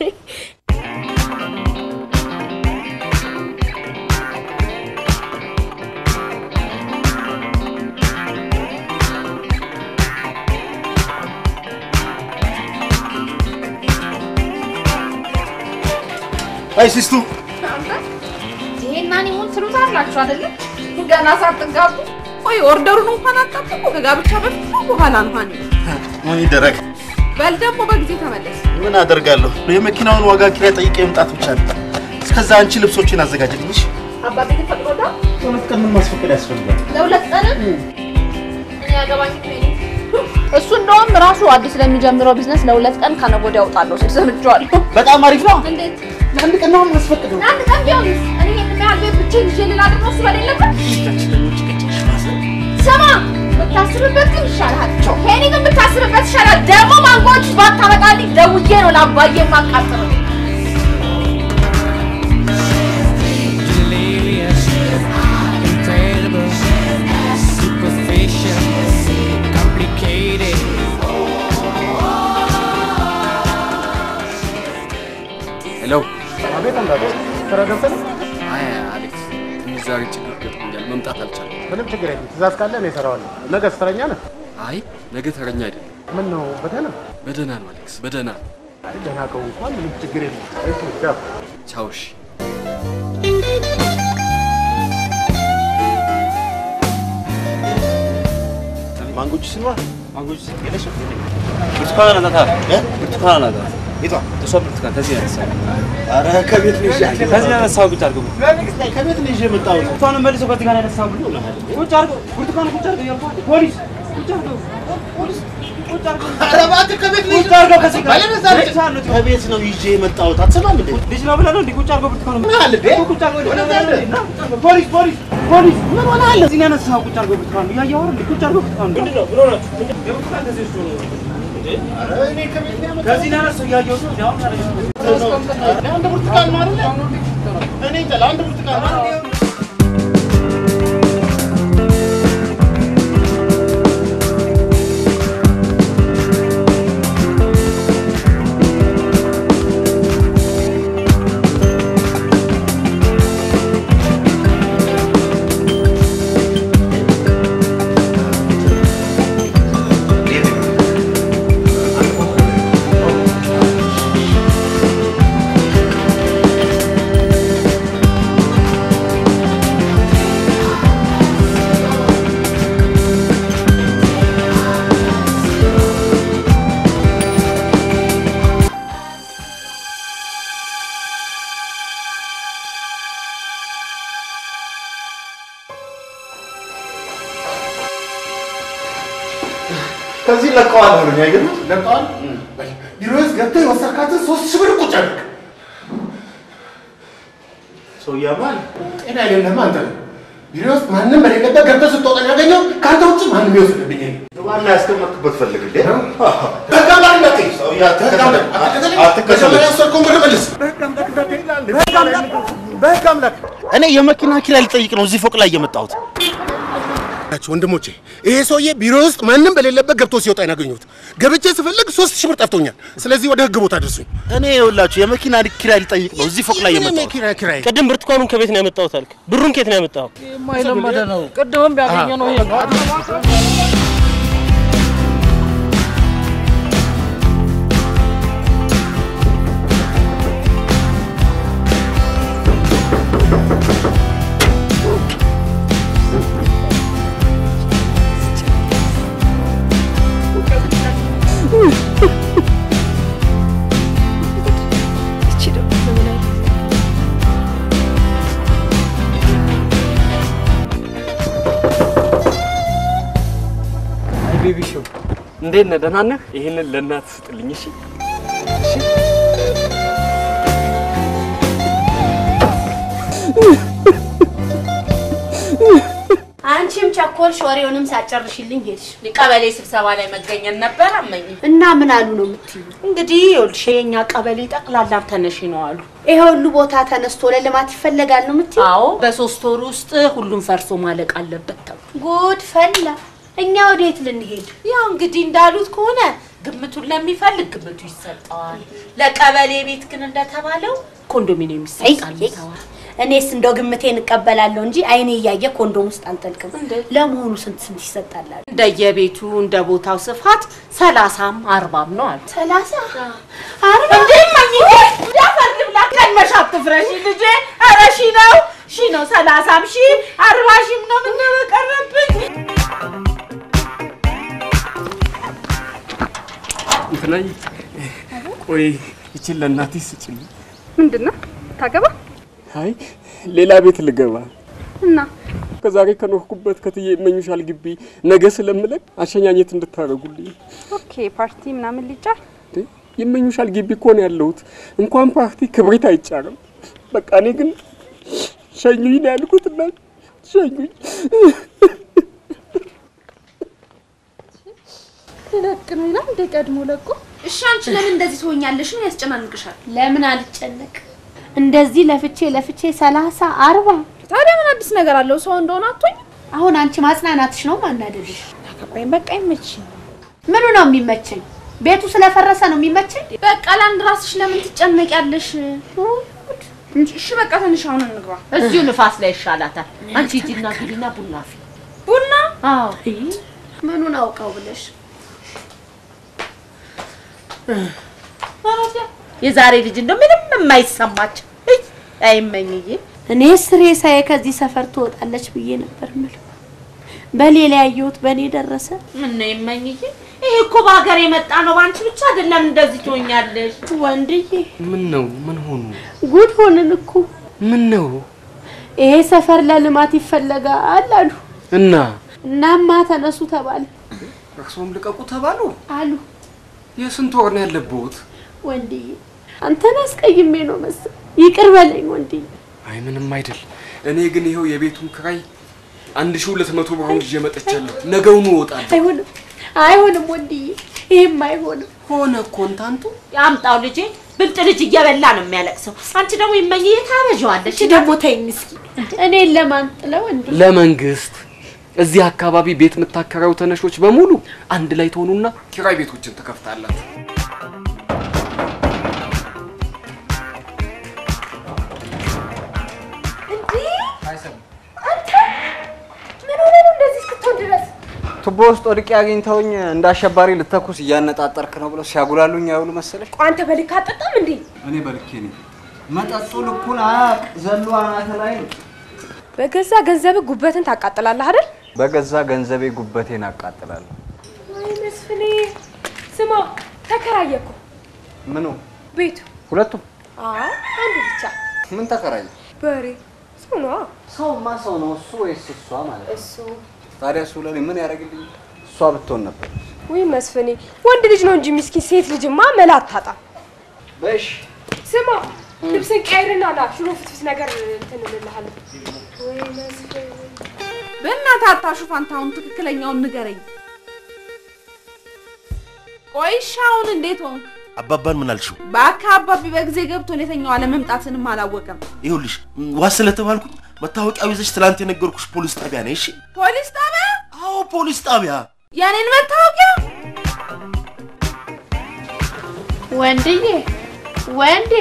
አይ ሲስቱ ይሄና እኔ ሆን ትሉታላችሁ አይደለ? ገና ሳትጋቡ ቆይ ኦርደሩን እንኳን አጣጥቁ። ከጋብቻ በፊት ነው በኋላ እንኳን ምን ይደረግ? በል ደግሞ በጊዜ ተመለስ። ምን አደርጋለሁ? የመኪናውን ዋጋ ኪራይ ጠይቄ መምጣት ብቻ ነው። እስከዛ አንቺ ልብሶችን አዘጋጅልኝ። እሺ? አባቴ ግን ፈቅዶልሃል? ሁለት ቀን ምን ማስፈቀድ ያስፈልጋል? ለሁለት ቀን እኔ ያገባኝ እሱ እንደውም ራሱ አዲስ ለሚጀምረው ቢዝነስ ለሁለት ቀን ከነገ ወዲያ እወጣለሁ ሲል ሰምቼዋለሁ። በጣም አሪፍ ነው። እንዴት ለአንድ ቀን ነው ማስፈቀደው። ለአንድ ቀን ቢሆንስ እኔ ይሄን ያህል ቤት ብቻዬን ይዤ ልላድር ነው እሱ በሌለበት? ስማ ብታስብበት ግን ይሻልሃል። ሄኒ ግን ብታስብበት ይሻላል። ደግሞ ማንጎች ባታመጣልኝ ደውዬ ነው ለአባዬ የማቃጥረው። delirious, incredible, superficial, complicated. ሄሎ። አቤት እንዳለ ስራ ገብተህ ነው? አይ አሌክስ፣ ትንሽ ዛሬ ችግር ገጥሞኛል። መምጣት አልቻለም። ምንም ችግር የለም። ትእዛዝ ካለ እኔ እሰራዋለሁ። ነገ ስተረኛ ነህ? አይ ነገ ተረኛ አይደለም። ምን ነው በደህና? በደህና ነው አሌክስ፣ በደህና ነው። አይ ደህና ከሆንኩ እንኳን ምንም ችግር የለም። እሺ ቻው። ቻው። እሺ። ማንጎ ጁስ ነው? ማንጎ ጁስ የለሽም? ብርቱካን አናታት እ? ብርቱካን አናታት የቷ? እሷ ብርቱካን ከዚህ ነው ያነሳው። ኧረ ከቤት ነው ይዤ ያለሁት። ከዚህ ነው ያነሳው። ቁጭ አድርገው ከቤት ነው ይዤ የመጣሁት። ብርቱካን መልሶ ከዚህ ጋር ያነሳው ብሎ ቁጭ አድርገው ብርቱካን ቁጭ አድርገው ያልኩህ ፖሊስ ቁጭ አድርገው ፖሊስ ቁጭ አድርገው ኧረ እባክህ ከቤት ነው ይዤ ቁጭ አድርገው ከዚህ ጋር ባለበዛ ልጅ ከቤት ነው ይዤ የመጣሁት። አትሰማም እንዴ? ልጅ ነው ብለህ ነው እንዴ? ቁጭ አድርገው ብርቱካን ምን አለ እንዴ? ቁጭ አድርገው ልጅ ነው ወደዛ ብለህ ነው እንዴ? እንደ- ና ቁጭ አድርገው። ፖሊስ ፖሊስ ፖሊስ ምን ሆነሃል? እዚህ ነው ያነሳው። ቁጭ አድርገው ብርቱካን እያየሁ አይደል? እንዴ? ቁጭ አድርገው ብርቱካን ምንድን ነው ብሎ ናችሁ? የብርቱካን ከዚህ ውስጥ ነው እንዴ? ኧረ እኔ ከቤት ነው ያመጣሁት። ከዚህ ነው ያነሳው። እያየሁት ነው። አሁን ታዲያ ለአንድ ብርቱካን ነው አይደለ? እኔ እንጃ ለአንድ ብርቱካን ነው። ከዚህ ለቀዋል ነው አይገርም? ለቀዋል። ቢሮ ውስጥ ገብተህ የወሰድካትን ሶስት ሺህ ብር ቁጭ አድርግ። ሰውዬ አማን ጤና የሌለህማ አንተ ነህ። ቢሮ ውስጥ ማንም በሌለበት ገብተህ ስትወጣ ያገኘው ከአንተ ውጭ ማንም ይወስድብኝ የለም። ዋና ያስቀመጥክበት ፈልግ እንዴ በቃ ባልነት ሰውዬ አትከተለኝ አትከተለኝ መጀመሪያ ወሰድከውን ብር መልስ። በህግ አምላክ እኔ የመኪና ኪራይ ልጠይቅ ነው እዚህ ፎቅ ላይ የመጣሁት ናቸው ወንድሞቼ። ይሄ ሰውዬ ቢሮ ውስጥ ማንም በሌለበት ገብቶ ሲወጣ ያገኘሁት። ገብቼ ስፈልግ ሶስት ሺህ ብር ጠፍቶኛል። ስለዚህ ወደ ህግ ቦታ አድርሱኝ። እኔ ይኸውላችሁ የመኪና ኪራይ ልጠይቅ ነው እዚህ ፎቅ ላይ ምንም የመጣሁት የኪራይ ኪራይ ቅድም ብርቱካኑን ከቤት ነው ያመጣሁት አልክ። ብሩን ከየት ነው ያመጣኸው? የማይለመደ ነው። ቅድምም ቢያገኘ ነው ይሄ ነው። አይ ቤቢ ሾው እንዴት ነህ? ደህና ነህ? ይሄንን ለእናት ስጥልኝ እሺ። አንቺም ቸኮልሽ፣ ወሬውንም ሳጨርሽልኝ ሄድሽ። ቀበሌ ስብሰባ ላይ መገኘት ነበር አመኝ። እና ምን አሉ ነው የምትዩ? እንግዲህ ይኸውልሽ የኛ ቀበሌ ጠቅላላ ተነሺ ነው አሉ። ይሄ ሁሉ ቦታ ተነስቶ ለልማት ይፈለጋል ነው የምትዩ? አዎ በሶስት ወር ውስጥ ሁሉም ፈርሶ ማለቅ አለበት ተብሎ ጉድ ፈላ። እኛ ወዴት ልንሄድ? ያው እንግዲህ እንዳሉት ከሆነ ግምቱን ለሚፈልግ ግምቱ ይሰጠዋል። ለቀበሌ ቤት ግን እንደተባለው ኮንዶሚኒየም ይሰጣል ተባለ። እኔስ እንደው ግምቴን እቀበላለሁ እንጂ አይኔ እያየ ኮንዶም ውስጥ አልጠልቅም። ለመሆኑ ስንት ስንት ይሰጣላል? እንደየቤቱ እንደ ቦታው ስፋት ሰላሳም አርባም ነው አሉ። ሰላሳ አርባ እንዴ ማኝ እንዳፈርድ ብላ ቀድመሽ አትፍረሺ ልጄ። ኧረ ሺ ነው ሺ ነው ሰላሳም ሺ አርባ ሺም ነው ምን በቀረብኝ። እንትናይ ቆይ ይችን ለእናቴ ስጭልኝ። ምንድን ነው ታገባ አይ ሌላ ቤት ልገባ እና ከዛሬ ከኖርኩበት ከትዬ ይመኙሻል ግቢ ነገ ስለምለቅ አሸኛኘት እንድታደርጉልኝ። ኦኬ ፓርቲ ምናምን ሊጫር እንዴ ይመኙሻል ግቢ እኮ ነው ያለሁት። እንኳን ፓርቲ ክብሪት አይጫርም። በቃ እኔ ግን ሸኙኝ ነው ያልኩት እና ሸኙኝ። ለቅ ነው ይላል እንደ ቀድሞ ለቆ። እሺ አንቺ ለምን እንደዚህ ትሆኛለሽ? ነው ያስጨናንቅሻል? ለምን አልጨነቅ? እንደዚህ ለፍቼ ለፍቼ ሰላሳ አርባ ታዲያ ምን አዲስ ነገር አለው? ሰው እንደሆነ አትሆኝ። አሁን አንቺ ማጽናናትሽ ነው ማናደድሽ? አገባኝ በቃ ይመችኝ። ምኑ ነው የሚመቸኝ? ቤቱ ስለፈረሰ ነው የሚመቸኝ? በቃ ለአንድ ራስሽ ለምን ትጨነቂያለሽ? እሺ በቃ ትንሽ አሁን እንግባ። እዚሁ ንፋስ ላይ ይሻላታል። አንቺ ሂጂና ግቢና ቡና አፍይ። ቡና አዎ ምኑን አውቀው ብለሽ የዛሬ ልጅ እንደው ምንም የማይሰማቸው እይ፣ አይመኝዬ እኔ ሬሳዬ ከዚህ ሰፈር ትወጣለች ብዬ ነበር የምለው። በሌላ ያየሁት በእኔ ደረሰ። ምን ነው ይመኝዬ? ይሄ እኮ በሀገር የመጣ ነው። በአንቺ ብቻ አይደለም እንደዚህ ትሆኛለሽ። ወንድዬ ምን ነው ምን ሆኑ? ጉድ ሆንን እኮ። ምን ነው ይሄ ሰፈር ለልማት ይፈለጋል አሉ። እና እናማ ተነሱ ተባለ እርሶም ልቀቁ ተባሉ አሉ። የስንት ወር ነው ያለብዎት? ወንድዬ አንተን አስቀይሜ ነው መሰል። ይቅር በለኝ ወንድዬ። አይ ምንም አይደል። እኔ ግን ይኸው የቤቱን ክራይ አንድ ሺህ ሁለት መቶ ብሩን ይዤ መጥቻለሁ። ነገውኑ እወጣለሁ። አይሆንም አይሆንም ወንድዬ፣ ይሄም አይሆንም። ሆነ እኮ እንታንቱ ያምጣው ልጄ። ብልጥ ልጅ እየበላ ነው የሚያለቅሰው። አንቺ ደግሞ ይመኝዬ ታበዣዋለሽ። እቺ ደግሞ ተይኝ እስኪ። እኔን ለማን ጥለው እንዴ? ለመንግስት እዚህ አካባቢ ቤት የምታከራዩ ተነሾች በሙሉ አንድ ላይ ትሆኑና ኪራይ ቤቶችን ትከፍታላችሁ። ምን ሆነ ነው እንደዚህ እስክትሆን ድረስ? ቱቦ ውስጥ ወድቄ አግኝተውኝ እንደ አሸባሪ ልተኩስ እያነጣጠርክ ነው ብለው ሲያጉላሉኝ አይውሉ መሰለሽ። ቆይ አንተ በልክ አጠጣም እንዴ? እኔ በልኬ ነኝ። መጠጡ ልኩን አያውቅ ዘሎ አናተ ላይ ነው። በገዛ ገንዘብ ጉበትን ታቃጥላለህ አይደል? በገዛ ገንዘቤ ጉበቴን አቃጥላለሁ። አይ መስፍኔ፣ ስማ ተከራየ እኮ ምኑ? ቤቱ። ሁለቱም አይ አንዱ ብቻ ምን ተከራየ? በሬ ሰው ነዋ። ሰውማ ሰው ነው እሱ ወይስ እሷ ማለት ነው? እሱ ታዲያ እሱ ለኔ ምን ያደርግልኝ? እሷ ብትሆን ነበር። ውይ መስፍኔ፣ ወንድ ልጅ ነው እንጂ ምስኪን ሴት ልጅማ መላ አታጣም። በሽ ስማ ልብስን ቀይርና ና ሽሮ ፍትፍት ነገር እንትን እንልሃለን። ወይ መስፍን በእናትህ አታሹፍ። አንተ አሁን ትክክለኛውን ንገረኝ። ቆይ እሺ፣ አሁን እንዴት ሆንክ? አባባን ምን አልሽው? በአካ አባቢ በጊዜ ገብቶ የተኛው አለመምጣትንም አላወቀም። ይኸውልሽ ዋስ ስለተባልኩኝ መታወቂያው ይዘሽ ትላንት የነገርኩሽ ፖሊስ ጣቢያ ነኝ። እሺ? ፖሊስ ጣቢያ? አዎ ፖሊስ ጣቢያ። ያኔን መታወቂያ ወንድዬ ወንዴ፣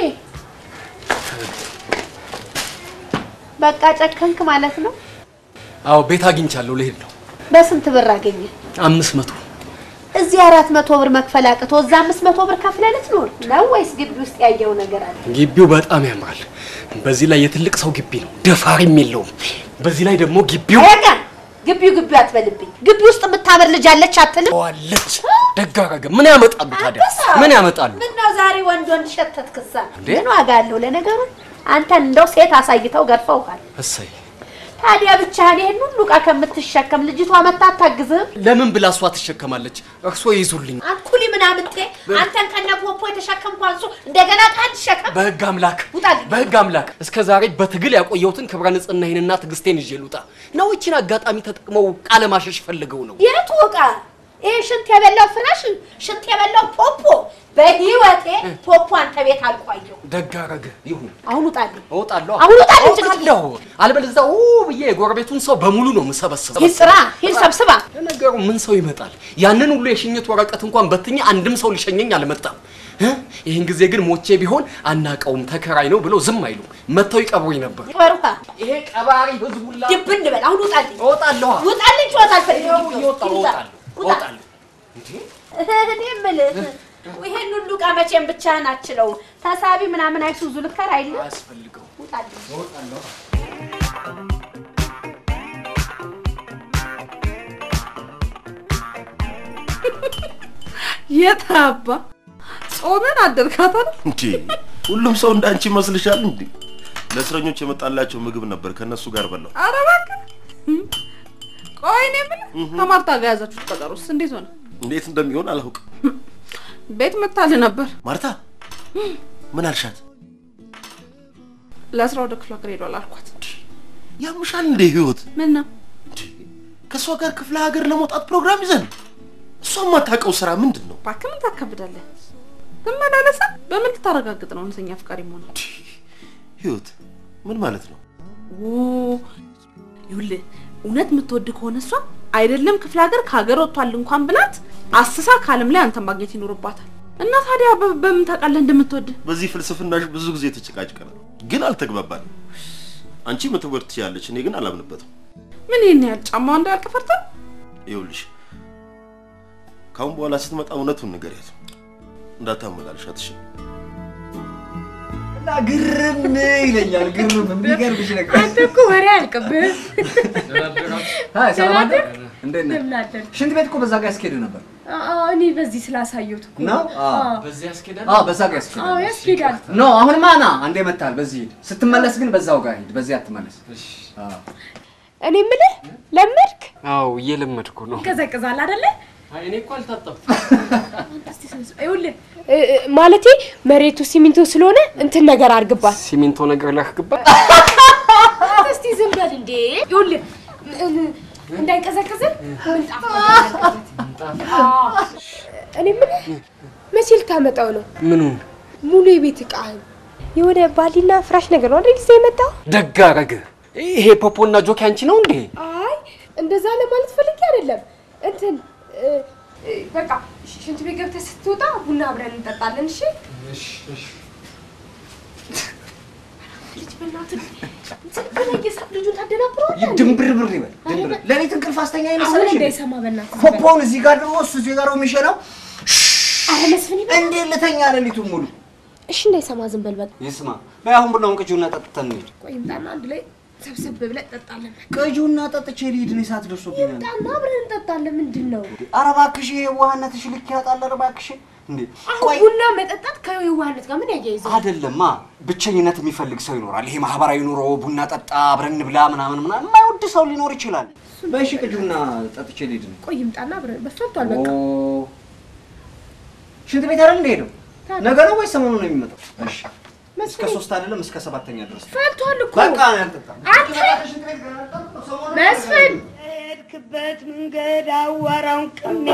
በቃ ጨከንክ ማለት ነው። አዎ ቤት አግኝቻለሁ፣ ልሄድ ነው። በስንት ብር አገኘ? አምስት መቶ እዚህ አራት መቶ ብር መክፈል አቅቶ እዛ አምስት መቶ ብር ከፍለህ ልትኖር ነው ወይስ ግቢ ውስጥ ያየው ነገር አለ? ግቢው በጣም ያምራል። በዚህ ላይ የትልቅ ሰው ግቢ ነው፣ ደፋሪም የለውም። በዚህ ላይ ደግሞ ግቢው አያጋም ግቢው ግቢው አትበልብኝ። ግቢ ውስጥ የምታምር ልጅ አለች አትልም? ዋለች ደግ አደረገ። ምን ያመጣሉ ታዲያ? ምን ያመጣሉ? ምነው ዛሬ ወንድ ወንድ ሸተትክሳ? ምን ዋጋ አለው? ለነገሩ አንተን እንደው ሴት አሳይተው ገርፈውሃል። እሰይ ታዲያ ብቻህን ይሄን ሁሉ ዕቃ ከምትሸከም ልጅቷ መታ አታግዝህም? ለምን ብላ እሷ ትሸከማለች? እርሶ ይይዙልኝ። አንኩሊ ምናምንቴ አንተን ከነ ፖፖ የተሸከምኩ አንሱ እንደገና ቃል ሸከም በህግ አምላክ ውጣልኝ። በህግ አምላክ እስከ ዛሬ በትግል ያቆየሁትን ክብረ ንጽህናዬንና ትዕግስቴን ይዤ ልውጣ ነው? ይቺን አጋጣሚ ተጠቅመው ቃለ ማሸሽ ፈልገው ነው? የቱ ዕቃ? ይሄ ሽንት የበላው ፍራሽ፣ ሽንት የበላው ፖፖ። በህይወቴ ፖፖ አንተ ቤት አልቆየሁ። ደግ አደረገ። ይሁን አሁን ውጣልኝ። እወጣለሁ። አሁን ውጣልኝ። እወጣለሁ። አለበለዚያ ኡ ብዬ የጎረቤቱን ሰው በሙሉ ነው የምሰበስበው። ሂድ ስራ፣ ሂድ ሰብስባ። ለነገሩ ምን ሰው ይመጣል? ያንን ሁሉ የሽኝት ወረቀት እንኳን በትኜ አንድም ሰው ሊሸኘኝ አልመጣም። እ? ይህን ጊዜ ግን ሞቼ ቢሆን አናቀውም ተከራይ ነው ብለው ዝም አይሉም። መጥተው ይቀብሩኝ ነበር። በሩካ ይሄ ቀባሪ ህዝብ ሁላ ድብን በል። አሁን ውጣልኝ። እወጣለሁ። ውጣልኝ። ጨዋታ አልፈልግም። ግቢ ውስጥ እየወጣሁ ሂድ ውጣ። እወጣለሁ። ውጣ። እወጣለሁ። እኔ የምልህ ይሄን ሁሉ ዕቃ መቼም ብቻህን አትችለውም። ተሳቢ ምናምን አይሱዙ ልከር አይደል? አያስፈልገው። ውጣልኝ። እወጣለሁ። የት አባ ጾምን አደርካታል? እንዴ ሁሉም ሰው እንዳንቺ ይመስልሻል እንዴ? ለእስረኞች የመጣላቸው ምግብ ነበር፣ ከነሱ ጋር በላው። ኧረ እባክህ። ቆይ እኔ የምልህ ከማርታ ጋር ያዛችሁት ቀጠሮስ እንዴት ሆነ? እንዴት እንደሚሆን አላውቅም። ቤት መታልህ ነበር። ማርታ ምን አልሻት? ለስራ ወደ ክፍለ ሀገር ሄዷል አልኳት። ያምሻል እንዴ ህይወት? ምን ነው ከእሷ ጋር ክፍለ ሀገር ለመውጣት ፕሮግራም ይዘን እሷ የማታውቀው ስራ ምንድን ነው? እባክህ ምን ታከብዳለህ? ትመላለሳ። በምን ልታረጋግጥ ነው እውነተኛ አፍቃሪ መሆን? ህይወት ምን ማለት ነው? ኦ ይኸውልህ እውነት የምትወድ ከሆነ እሷ አይደለም ክፍለ ሀገር ከሀገር ወጥቷል እንኳን ብላት አስሳ ከዓለም ላይ አንተን ማግኘት ይኖርባታል። እና ታዲያ በ- በምን ታውቃለህ እንደምትወድ? በዚህ ፍልስፍናሽ ብዙ ጊዜ ተጨቃጭቀናል፣ ግን አልተግባባንም። አንቺ መተወር ትችላለች፣ እኔ ግን አላምንበትም። ምን ይህን ያህል ጫማዋ እንዳያልቅ ፈርተህ? ይኸውልሽ ካሁን በኋላ ስትመጣ እውነቱን ንገሪያት፣ እንዳታመላልሻት እሺ? እና ግርም ይለኛል። ግርም የሚገርምሽ ነገር አንተ እኮ ወሬ አያልቅብህም። አይ ሰላም አደር። ደህና እንዴት ነህ? እንደምን አደርክ? ሽንት ቤት እኮ በዛ ጋር ያስኬድ ነበር አዎ፣ እኔ በዚህ ስላሳየሁት እኮ ነው? አዎ። አዎ። በዚህ ያስኬዳል። አዎ በዛ ጋር ያስኬድ አዎ ያስኬዳል። ኖ አሁንማ ና አንዴ መታል። በዚህ ሂድ። ስትመለስ ግን በዛው ጋር ሂድ። በዚህ አትመለስ። አዎ እኔ የምልህ ለመድክ አዎ እየለመድኩ ነው። ይቀዘቅዛል አይደለ? አይ እኔ እኮ አልታጠብኩም። ይኸውልህ እ- እ- ማለቴ መሬቱ ሲሚንቶ ስለሆነ እንትን ነገር አድርግባት። ሲሚንቶ ነገር ላክግባት። እስቲ ዝም በል እንዴ። ይኸውልህ እ- እ- እንዳይቀዘቅዝን ምንጣፍ አድርግበት። አዎ። እኔ የምልህ መቼ ልታመጣው ነው? ምኑን ሙሉ የቤት እቃህን የሆነ ባሊና ፍራሽ ነገር ነው አይደል ይዘህ የመጣው? ደግ አደረገ። ይሄ ፖፖና ጆኪ አንቺ ነው እንዴ? አይ እንደዛ ለማለት ፈልጌ አይደለም። እንትን እ፣ እ፣ በቃ ሽ- ሽንት ቤት ገብተህ ስትወጣ ቡና አብረን እንጠጣለን። እሺ? ልጅ በእናትህ ዝም ብለህ እየሳቅ ልጁን ታደናብረዋለህ እንዴ? ድንብርብር ይበል ድንብር። ሌሊት እንቅልፍ አስተኛ አሁን ይመስልሽ? እንዳይሰማ በእናትህ ዝም በል። ፖፖውን እዚህ ጋር ድሮ እሱ እዚህ ጋር ነው የሚሸነው። ኧረ መስፍን ይበል። እንዴት ልተኛ ሌሊቱን ሙሉ? እሺ እንዳይሰማ ዝም በል በቃ። ይስማ። በይ አሁን ቡናውን ቅጂውና ጠጥተን እንሂድ። ቆይ ይምጣና አንድ ላይ ሰብሰብ ብለን እንጠጣለን። ቅጂውና ጠጥቼ ልሂድ። እኔ ሰዓት ደርሶብኛል። ይምጣና አብረን እንጠጣለን። ምንድን ነው ኧረ እባክሽ ይሄ የዋህነትሽ ልክ ያጣል። ኧረ እባክሽ እንዴ አሁን ቡና መጠጣት ከየዋህነት ጋር ምን ያያይዘው? አይደለማ። ብቸኝነት የሚፈልግ ሰው ይኖራል። ይሄ ማህበራዊ ኑሮ ቡና ጠጣ፣ አብረን እንብላ ምናምን ምናምን የማይወድ ሰው ሊኖር ይችላል። በይ እሺ ቅጂውና ጠጥቼ ልሂድ ነው። ቆይ ይምጣና አብረን በፈልቷል በቃ። ኦ፣ ሽንት ቤት አይደል እንደሄደው ነገ ነው ወይስ ሰሞኑን ነው የሚመጣው? እሺ እስከ ሶስት አይደለም እስከ ሰባተኛ ድረስ ፈልቷል እኮ በቃ እኔ አልጠጣም። አንተ መስፍን ሄድክበት መንገድ አዋራውን ቅሜ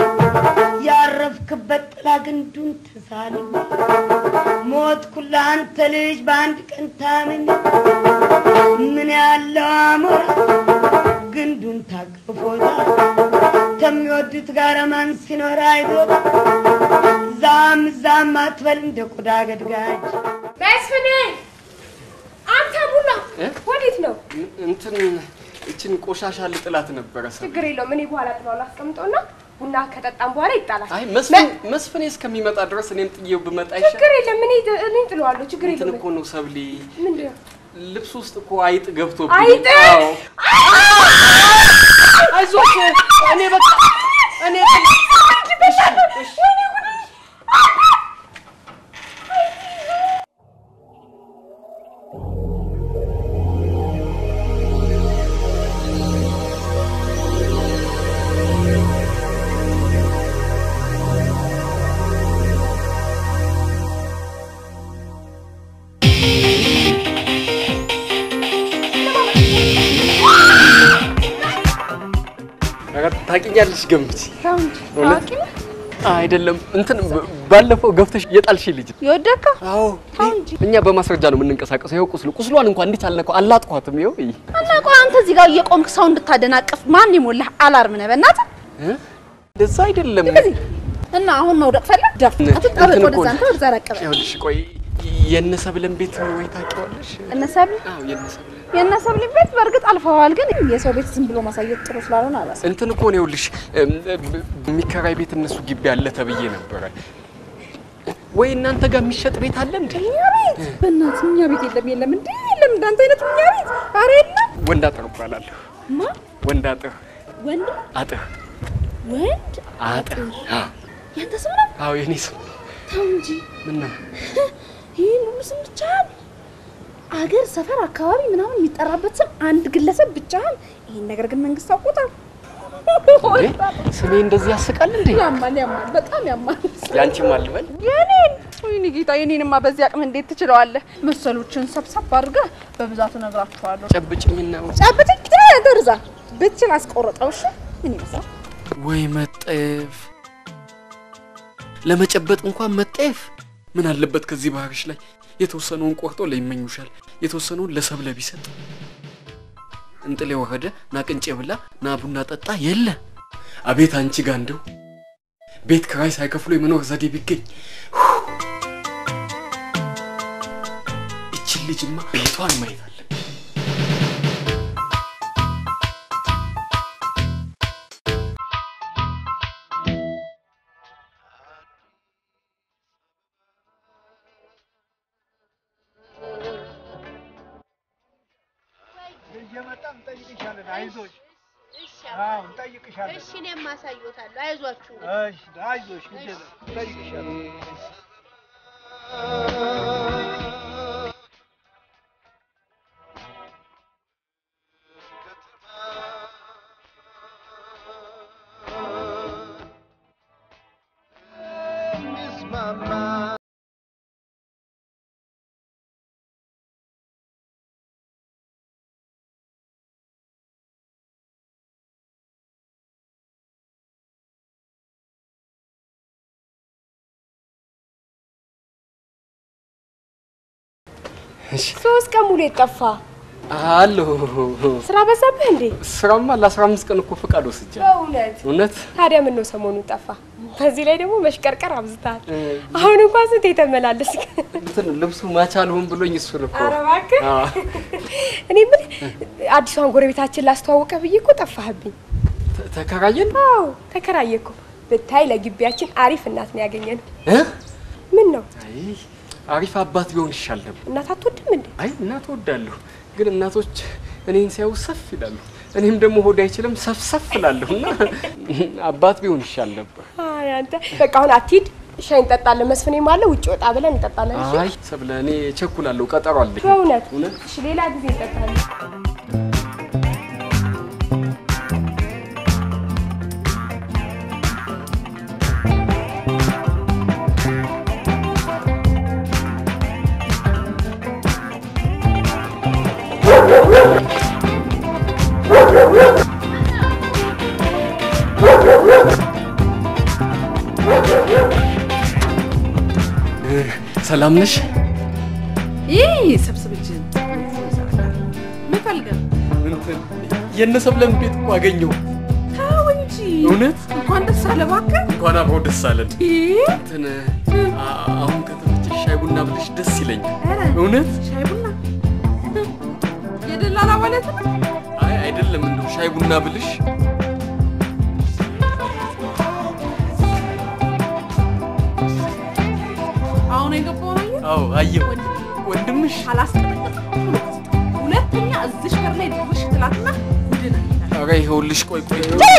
ያረፍክበት ጥላ ግንዱን ተሳልሜ ሞትኩላ አንተ ልጅ በአንድ ቀን ታምሜ ምን ያለው አሞራ ግንዱን ታቅፎታል ከሚወዱት ጋር ማን ሲኖር አይቶት ዛም ዛም አትበል እንደ ቆዳ ገድጋጅ መስፍን አንተ ቡና ወዴት ነው? እንትን እችን ቆሻሻ ልጥላት ነበረ ሰ ችግር የለውም። እኔ በኋላ ጥለው ላስቀምጠውና ቡና ከጠጣም በኋላ ይጣላል። አይ መስፍን መስፍኔ እስከሚመጣ ድረስ እኔም ጥዬው ብመጣ ይሻል። ችግር የለም። እኔ እኔ ጥለዋለሁ። ችግር እንትን የለም። እኮ ነው ሰብሊ፣ ምንድን ነው? ልብስ ውስጥ እኮ አይጥ ገብቶብኝ። አይጥ? አዎ። አይዞሽ እኔ በቃ እኔ ኧረ ታውቂኛለሽ ገምች እውነት አይደለም እንትን ብ- ባለፈው ገፍተሽ የጣልሽ ልጅ የወደድከው? አዎ እኛ በማስረጃ ነው የምንንቀሳቀሰው። ይኸው ቁስሉ ቁስሏን እንኳን እንዴት አልነካው አላጥኳትም። ይኸው እይ እና ቆይ አንተ እዚህ ጋር እየቆምክ ሰው እንድታደናቅፍ ማን የሞላህ አላርም ነህ? በእናትህ እ? እንደዛ አይደለም። እና አሁን መውደቅ ፈለግ ደፍ እንትን አትጣበቅ። እኮ ወደዛ ነው። አንተ ወደዛ ራቅ በል። ይኸውልሽ ቆይ የእነ ሰብለን ቤት ወይ ታውቂዋለሽ? እነ ሰብል አዎ የእነ ሰብለን የእነ ሰብል ቤት በእርግጥ አልፈዋል፣ ግን የሰው ቤት ዝም ብሎ ማሳየት ጥሩ ስላልሆነ አላስ እንትን እኮ ነው ይኸውልሽ እም፣ ብ- የሚከራይ ቤት እነሱ ግቢ አለ ተብዬ ነበረ። ወይ እናንተ ጋር የሚሸጥ ቤት አለ እንዴ? እኛ ቤት በእናትህ እኛ ቤት የለም የለም እንዴ የለም እንዳንተ አይነት እኛ ቤት ኧረ የለም ወንድ አጥር እባላለሁ። ማ ወንድ አጥር ወንድ አጥር ወንድ አጥር አዎ ያንተ ስም ነው አዎ የኔ ስም ተው እንጂ ምን ነው ይህን ሁሉ ስም ብቻህን አገር ሰፈር አካባቢ ምናምን የሚጠራበት ስም አንድ ግለሰብ ብቻህን ይህን ነገር ግን መንግስት አውቆታል እንዴ? ስሜ እንደዚህ ያስቃል እንዴ? ያማል ያማል በጣም ያማል ያንቺም አልበል የኔን ወይኔ ጌታ የኔንማ በዚህ አቅም እንዴት ትችለዋለህ መሰሎችን ሰብሰብ አድርገህ በብዛቱ እነግራችኋለሁ ጨብጭኝና ጨብጭኝ ደርዛ ብችል አስቆረጠው እሺ ምን ይመስላል ወይ መጠየፍ ለመጨበጥ እንኳን መጠየፍ ምን አለበት ከዚህ ባህርሽ ላይ የተወሰነውን ቆርጦ ለይመኙሻል የተወሰነውን ለሰብለ ቢሰጥ እንጥሌ ወረደ ና ቅንጬ ብላ ና ቡና ጠጣ የለ አቤት አንቺ ጋ እንደው ቤት ክራይ ሳይከፍሉ የመኖር ዘዴ ቢገኝ ይችን ልጅማ ቤቷን ማየት አለ እየመጣን እንጠይቅሻለን። አይዞሽ። እሺ አዎ እንጠይቅሻለን። እሺ እኔም አሳይዎታለሁ። አይዟችሁ እሺ አይዞሽ፣ ግድ የለም እንጠይቅሻለን። ሶስት ቀን ሙሉ የጠፋ አለሁ ስራ በዛብህ እንዴ? ስራማ ለአስራ አምስት ቀን እኮ ፈቃድ ወስጃለሁ በእውነት እውነት ታዲያ ምን ነው ሰሞኑን ጠፋ? በዚህ ላይ ደግሞ መሽቀርቀር አብዝተሃል። አሁን እንኳን ስንት የተመላለስክ። እንትን ልብሱ ማች አልሆን ብሎኝ እሱን እኮ ኧረ እባክህ አዎ። እኔ ምን አዲሷን ጎረቤታችን ላስተዋውቀ ብዬ እኮ ጠፋህብኝ። ተ- ተከራየን አዎ ተከራየ እኮ ብታይ፣ ለግቢያችን አሪፍ እናት ነው ያገኘነው። እ? ምን ነው አይ አሪፍ አባት ቢሆን ይሻል ነበር። እናት አትወድም እንዴ? አይ እናት ወዳለሁ፣ ግን እናቶች እኔን ሲያዩ ሰፍ ይላሉ። እኔም ደግሞ ሆድ አይችልም ሰፍ ሰፍ እላለሁ እና አባት ቢሆን ይሻል ነበር። አይ አንተ በቃ አሁን አትሂድ፣ ሻይ እንጠጣለን። መስፍኔም አለ ውጭ ወጣ ብለን እንጠጣለን። እሺ አይ ሰብለ፣ እኔ ቸኩላለሁ፣ ቀጠሮ አለኝ። በእውነት እውነት እሺ፣ ሌላ ጊዜ እንጠጣለን። ሰላም ነሽ? ይህ ሰብስብ እጅህን። ምን ፈልገህ ነው? እንትን የእነ ሰብለን ቤት እኮ አገኘሁ። ተው እንጂ እውነት? እንኳን ደስ አለ እባክህ። እንኳን አብሮ ደስ አለን። ይህ እንትን አ- አሁን ከተመቸሽ ሻይ ቡና ብለሽ ደስ ይለኛል። ኧረ እውነት? ሻይ ቡና የደላላ ማለት ነው። አይ አይደለም፣ እንደው ሻይ ቡና ብልሽ አሁን የገባው ነው። አዎ አየሁ። ወንድምሽ አላስቀመጥም። ሁለተኛ እዚሽ በር ላይ ድርሽ ትላትና ጉድን ኧረ ይኸውልሽ፣ ቆይ ቆይ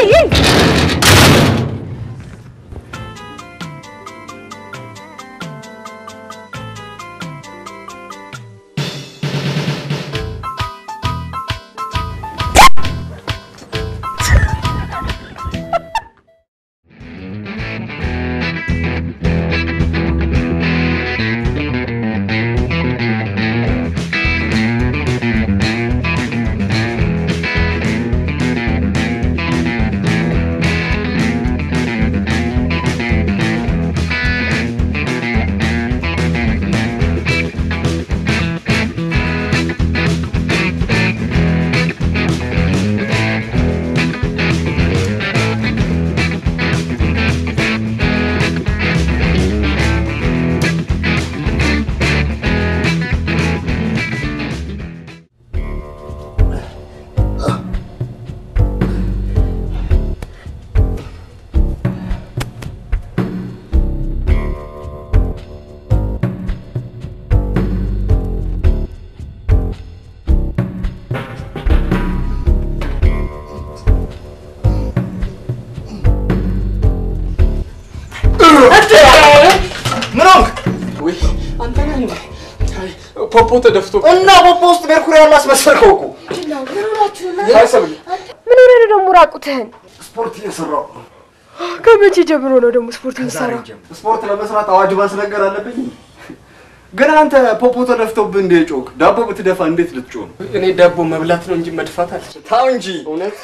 ምን ሆንክ? ወይ አንተ ነህ እንዴ? ፖፖ ተደፍቶ እና ፖፖ ውስጥ ሜርኩሪ ያለ አስመሰልከው እኮ። ሳይሰብል ምን ሆነ ነው ደግሞ ራቁትህን? ስፖርት እየሰራሁ ከመቼ ጀምሮ ነው ደግሞ ስፖርት የምትሰራው? ስፖርት ለመስራት አዋጅ ማስነገር አለብኝ። ግን አንተ ፖፖ ተደፍቶብህ እንደ ጮክ ዳቦ ብትደፋ እንዴት ልትጮህ ነው? እኔ ዳቦ መብላት ነው እንጂ መድፋት አልችልም። ታው እንጂ እውነት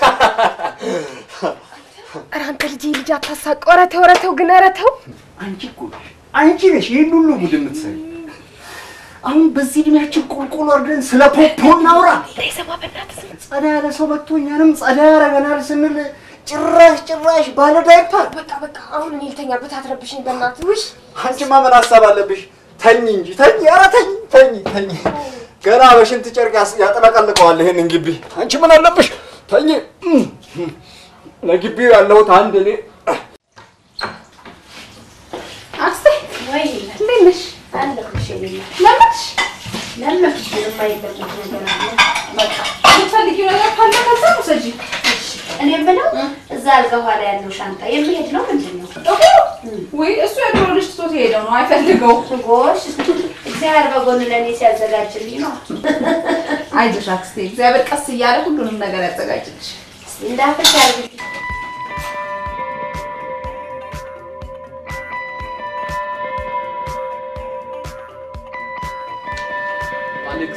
ኧረ አንተ ልጅ ልጅ አታሳቀው። ኧረ ተው ኧረ ተው ግን ኧረ ተው። አንቺ እኮ ነሽ አንቺ ነሽ ይህን ሁሉ ጉድ የምትሰሪ። አሁን በዚህ እድሜያችን ቁልቁል ወርደን ስለ ፖፖ እናውራ። ሰማ በእናትህ ጸዳ ያለ ሰው መጥቶ እኛንም ጸዳ ያረገናል ስንል ጭራሽ ጭራሽ ባለ ዳይፐር። በቃ በቃ አሁን እኔ ልተኛበት፣ አትረብሽኝ በእናትህ። ውይ አንቺማ ምን ሀሳብ አለብሽ? ተኝ እንጂ ተኝ፣ ኧረ ተኝ ተኝ ተኝ። ገና በሽንት ጨርቅ ያስ- ያጥለቀልቀዋል ይሄንን ግቢ። አንቺ ምን አለብሽ? ተኝ። ለግቢው ያለሁት አንድ እኔ አስቴ ወይ እንዴት ነሽ? አለሁልሽ። የኔ እናት። ለመድሽ ለመድሽ። የማይለመድ ነገር አለ። በቃ የምትፈልጊው ነገር ካለ ከዛ ውሰጂ። እኔ የምለው እዛ አልጋ ኋላ ያለው ሻንጣ የሚሄድ ነው ምንድን ነው? ወይ እሱ የድሮ ልጅ ትቶት የሄደው ነው አይፈልገው። ጎሽ እግዚአብሔር በጎን ለእኔ ሲያዘጋጅልኝ ነው። አይዞሽ አክስቴ፣ እግዚአብሔር ቀስ እያለ ሁሉንም ነገር ያዘጋጅልሽ። እንዳፈሽ ያርግልኝ። አሌክስ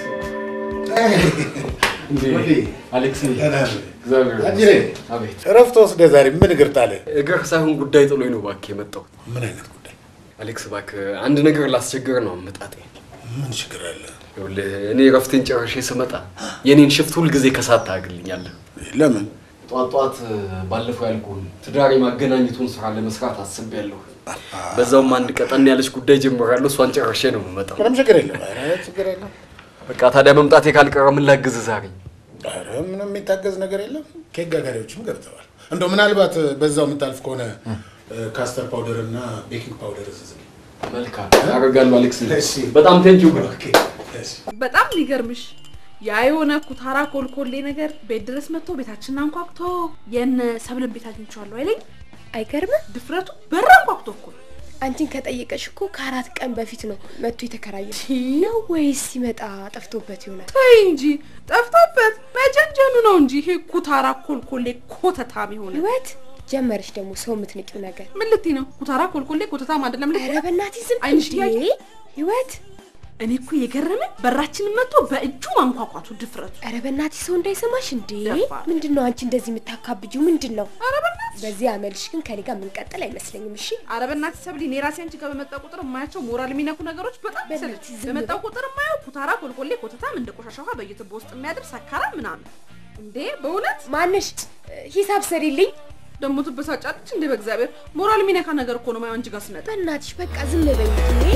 ወዴ? አሌክስ ደህና ነህ? እግዚአብሔር አጅሬ፣ ይመስገን። አቤት እረፍት ወስደህ ዛሬ ምን እግር ጣለህ? እግር ሳይሆን ጉዳይ ጥሎኝ ነው እባክህ የመጣሁት። ምን አይነት ጉዳይ? አሌክስ እባክህ አንድ ነገር ላስቸግር ነው አመጣጤ። ምን ችግር አለ? ይኸውልህ እኔ እረፍቴን ጨርሼ ስመጣ የኔን ሽፍት ሁልጊዜ ከሳት ታግልኛለህ። ለምን? ጧት ጧት ባለፈው ያልኩህን ትዳር የማገናኘቱን ስራ ለመስራት አስቤያለሁ። በዛውም አንድ ቀጠን ያለች ጉዳይ ጀምራለሁ። እሷን ጨርሼ ነው የምመጣው። ምንም ችግር የለም። ኧረ ችግር የለም። በቃ ታዲያ መምጣቴ ካልቀረ ምን ላግዝህ ዛሬ? ኧረ ምንም የሚታገዝ ነገር የለም። ኬክ ጋጋሪዎችም ገብተዋል። እንደው ምናልባት በዛው የምታልፍ ከሆነ ካስተር ፓውደር እና ቤኪንግ ፓውደር እዝዝልኝ። መልካም አደርጋለሁ አሌክስ። በጣም ቴንኪው ብሎ በጣም የሚገርምሽ ያ የሆነ ኩታራ ኮልኮሌ ነገር ቤት ድረስ መጥቶ ቤታችንን አንኳኩቶ የነ ሰብልን ቤት አግኝቼዋለሁ አይለኝ። አይገርምም? ድፍረቱ በር አንኳኩቶ እኮ ነው። አንቺን ከጠየቀሽ እኮ ከአራት ቀን በፊት ነው መጥቶ የተከራየው ነው ወይስ ሲመጣ ጠፍቶበት ይሆናል? ተይ እንጂ ጠፍቶበት መጀንጀኑ ነው እንጂ ይሄ ኩታራ ኮልኮሌ ኮተታም የሆነ ህይወት ጀመረሽ ደግሞ ሰው የምትንቂው ነገር። ምን ልትይ ነው? ኩታራ ኮልኮሌ ኮተታም አይደለም ልትይ ኧረ በእናትሽ ዝም አይንሽ እንዴ! እያየ ህይወት እኔ እኮ የገረመኝ በራችንን መጥቶ በእጁ ማንኳኳቱ ድፍረቱ። ኧረ በእናትሽ ሰው እንዳይሰማሽ እንዴ! ምንድን ነው አንቺ እንደዚህ የምታካብጂው? ምንድን ነው? ኧረ በእናትሽ በዚህ አመልሽ ግን ከኔ ጋር የምንቀጥል አይመስለኝም። እሺ ኧረ በእናትሽ ሰብሊ፣ እኔ ራሴ አንቺ ጋር በመጣ ቁጥር የማያቸው ሞራል የሚነኩ ነገሮች በጣም ይሰለች። በመጣው ቁጥር የማየው ኩታራ፣ ኮልኮሌ፣ ኮተታም እንደ ቆሻሻ ውሃ በየትቦ ውስጥ የሚያድር ሰካራ ምናምን። እንዴ በእውነት ማነሽ? ሂሳብ ሰሪልኝ። ደግሞ ትበሳጫለች እንዴ? በእግዚአብሔር ሞራል የሚነካ ነገር እኮ ነው ማየው አንቺ ጋር ስመጣ። በእናትሽ በቃ ዝም በይ እንዴ!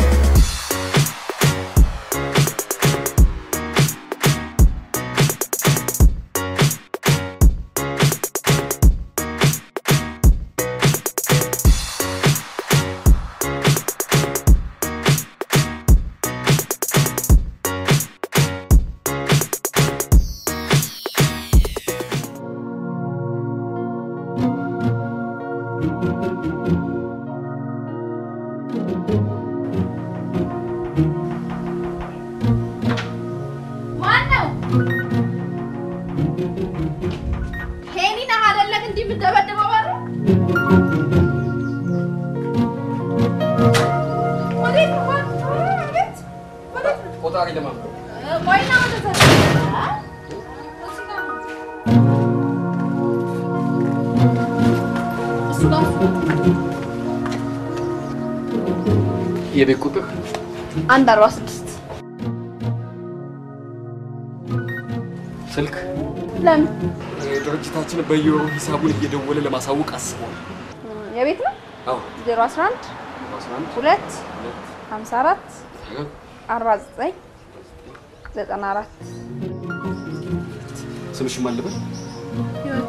ማነው? ሄኒ ነህ አይደለህ እንዲህ የምትደበድበው በር? ወዴት ነው? ወዴት? ወዴት ነው? ቆጣሪ ለማምጣት እ፣ ቆይ ና ወደ ዘ- አ? እሱ ጋር ነው። እሱ ጋር የቤት ቁጥር አንድ አርባ ስድስት ስልክ ለምን ድርጅታችን በየወሩ ሂሳቡን እየደወለ ለማሳወቅ አስቧል። የቤት ነው? አዎ ዜሮ አስራ አንድ አስራ አንድ ሁለት ሁለት ሀምሳ አራት ሁለት አርባ ዘጠኝ ዘጠና አራት ስምሽ ማን ልበል? ህይወት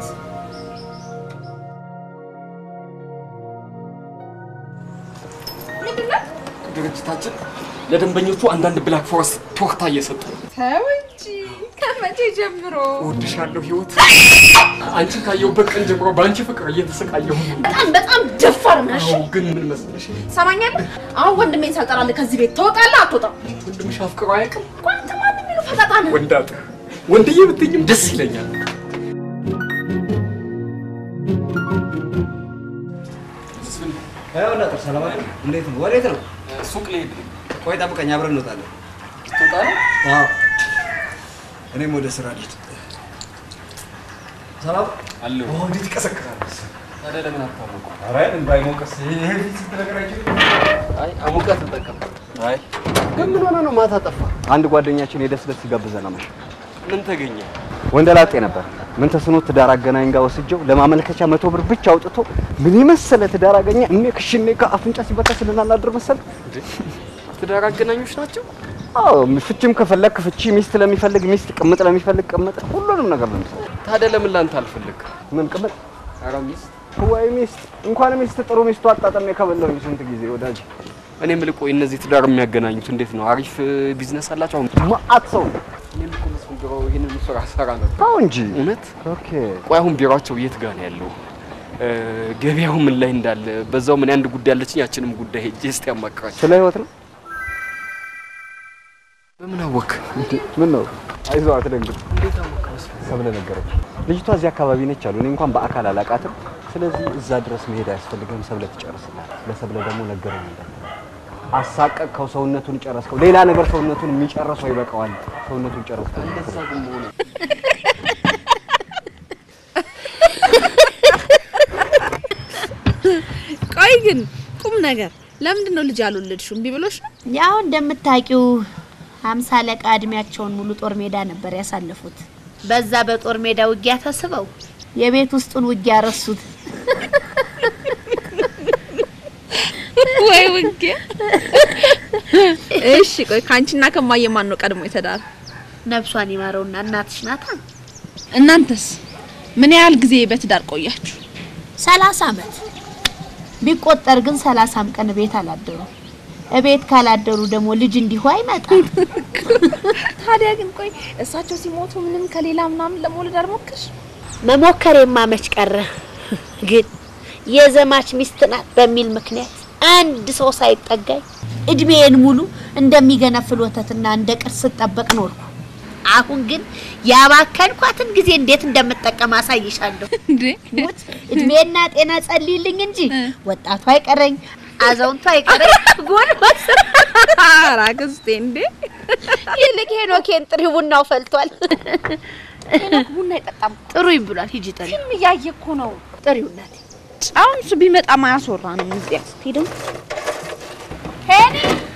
ምንድን ነው? ድርጅታችን ለደንበኞቹ አንዳንድ ብላክ ፎረስት ቶርታ እየሰጡ ነው። ተው እንጂ ከመቼ ጀምሮ? እወድሻለሁ ህይወት። አንቺን ካየሁበት ቀን ጀምሮ በአንቺ ፍቅር እየተሰቃየሁ ነው። በጣም በጣም ደፋር ነሽ። አዎ፣ ግን ምን መሰለሽ ሰማኛለህ? አሁን ወንድሜን ሳልጠራልህ ከዚህ ቤት ትወጣለህ አትወጣም? ወንድምሽ አፍቅሮ አያውቅም? ቆይ አንተ ማን የሚለው ፈጣጣ ነህ? ወንዳጥ ወንድዬ ብትይኝም ደስ ይለኛል። ይኸውልህ ሰላም አይደል? እንዴት ነው? ወዴት ነው? ሱቅ ልሄድ ነው። ቆይ ጠብቀኝ፣ አብረን እንወጣለን። ትወጣ ነው? አዎ፣ እኔም ወደ ስራ ልሂድ። ሰላም አለሁ። እንዴት ይቀሰቅሳል? ታዲያ ለምን አታሞቁ? ኧረ ባይሞቅስ ይሄ ፊት ስንት ነገር አይችልም። አይ አሙቀት ተጠቀም። አይ ግን ምን ሆነ ነው ማታ ጠፋ? አንድ ጓደኛችን የደስ ደስ ሲጋብዘን አመሸ። ምን ተገኘ? ወንደላጤ ነበር። ምን ተስኖት ትዳር አገናኝ ጋር ወስጀው ለማመልከቻ መቶ ብር ብቻ አውጥቶ ምን የመሰለ ትዳር አገኘ። እኔ ክሽኔ ከአፍንጫ ሲበታ ስልናናድር መሰል ትዳር አገናኞች ናቸው። አዎ ፍቺም ከፈለክ ፍቺ፣ ሚስት ለሚፈልግ ሚስት፣ ቅምጥ ለሚፈልግ ቅምጥ፣ ሁሉንም ነገር ነው የሚሰጠው። ታዲያ ለምን ላንተ አልፈልግ? ምን ቅምጥ? ኧረ ሚስት ወይ ሚስት እንኳን ሚስት ጥሩ ሚስቱ አጣጥሜ ከበላሁኝ ስንት ጊዜ ወዳጅ። እኔ የምልህ ቆይ እነዚህ ትዳር የሚያገናኙት እንዴት ነው? አሪፍ ቢዝነስ አላቸው? አሁን ማአት ሰው እኔም እኮ መስፍን ቢሮ ይህንን ስራ ሰራ ነበር። አዎ እንጂ እውነት? ኦኬ። ቆይ አሁን ቢሮአቸው የት ጋር ነው ያለው? እ፣ ገበያው ምን ላይ እንዳለ በዛው ምን አንድ ጉዳይ አለችኝ። ያችንም ጉዳይ ሄጄ እስቲ አማክራቸው። ስለ ህይወት ነው። በምን አወክ? ምን ነው? አይዞህ አትደንግጥ። እንዴት አወክ? መስፍን ሰብለ ነገረች። ልጅቷ እዚህ አካባቢ ነች አሉ። እኔ እንኳን በአካል አላቃትም። ስለዚህ እዛ ድረስ መሄድ አያስፈልግም። ሰብለ ትጨርስላል። ለሰብለ ደግሞ ነገረኝ እንዳትል። አሳቀቅከው፣ ሰውነቱን ጨረስከው። ሌላ ነገር ሰውነቱን የሚጨርሰው ይበቃዋል። ሰውነቱን ጨረስከው። እንደዛ ግን መሆኑ ቆይ ግን ቁም ነገር ለምንድን ነው ልጅ ያልወለድሽው? እምቢ ብሎሽ ነው? ያው እንደምታውቂው ሀምሳ አለቃ እድሜያቸውን ሙሉ ጦር ሜዳ ነበር ያሳለፉት። በዛ በጦር ሜዳ ውጊያ ተስበው የቤት ውስጡን ውጊያ ረሱት። ወይ ውጊያ። እሺ ቆይ ከአንቺና ከማየ ማን ነው ቀድሞ የተዳረ? ነፍሷን ይማረውና እናትሽ ናታ። እናንተስ ምን ያህል ጊዜ በትዳር ቆያችሁ? ሰላሳ አመት ቢቆጠር ግን ሰላሳም ቀን ቤት አላደሩ። እቤት ካላደሩ ደግሞ ልጅ እንዲሁ አይመጣም። ታዲያ ግን ቆይ እሳቸው ሲሞቱ ምንም ከሌላ ምናምን ለመውለድ አልሞከርሽ? መሞከሬማ መች ቀረ። ግን የዘማች ሚስት ናት በሚል ምክንያት አንድ ሰው ሳይጠጋኝ እድሜዬን ሙሉ እንደሚገነፍል ወተትና እንደ ቅርስ ስጠበቅ ኖርኩ። አሁን ግን ያባከንኳትን ጊዜ እንዴት እንደምጠቀም አሳይሻለሁ። እንዴ ሙት እድሜና ጤና ጸልይልኝ እንጂ ወጣቱ አይቀረኝ፣ አዛውንቷ አይቀረኝ ጎልማሳ ኧረ አክስቴ እንዴ ይልቅ ሄኖኬን ጥሪ፣ ቡናው ፈልቷል። ሄኖክ ቡና አይጠጣም። ጥሩኝ ብሏል። ሂጂ ጥሪ። ፊልም እያየ እኮ ነው። ጥሪው እናቴ። አሁን እሱ ቢመጣ ማያስወራ ነው። እዚህ አክስቴ ደግሞ ሄኒ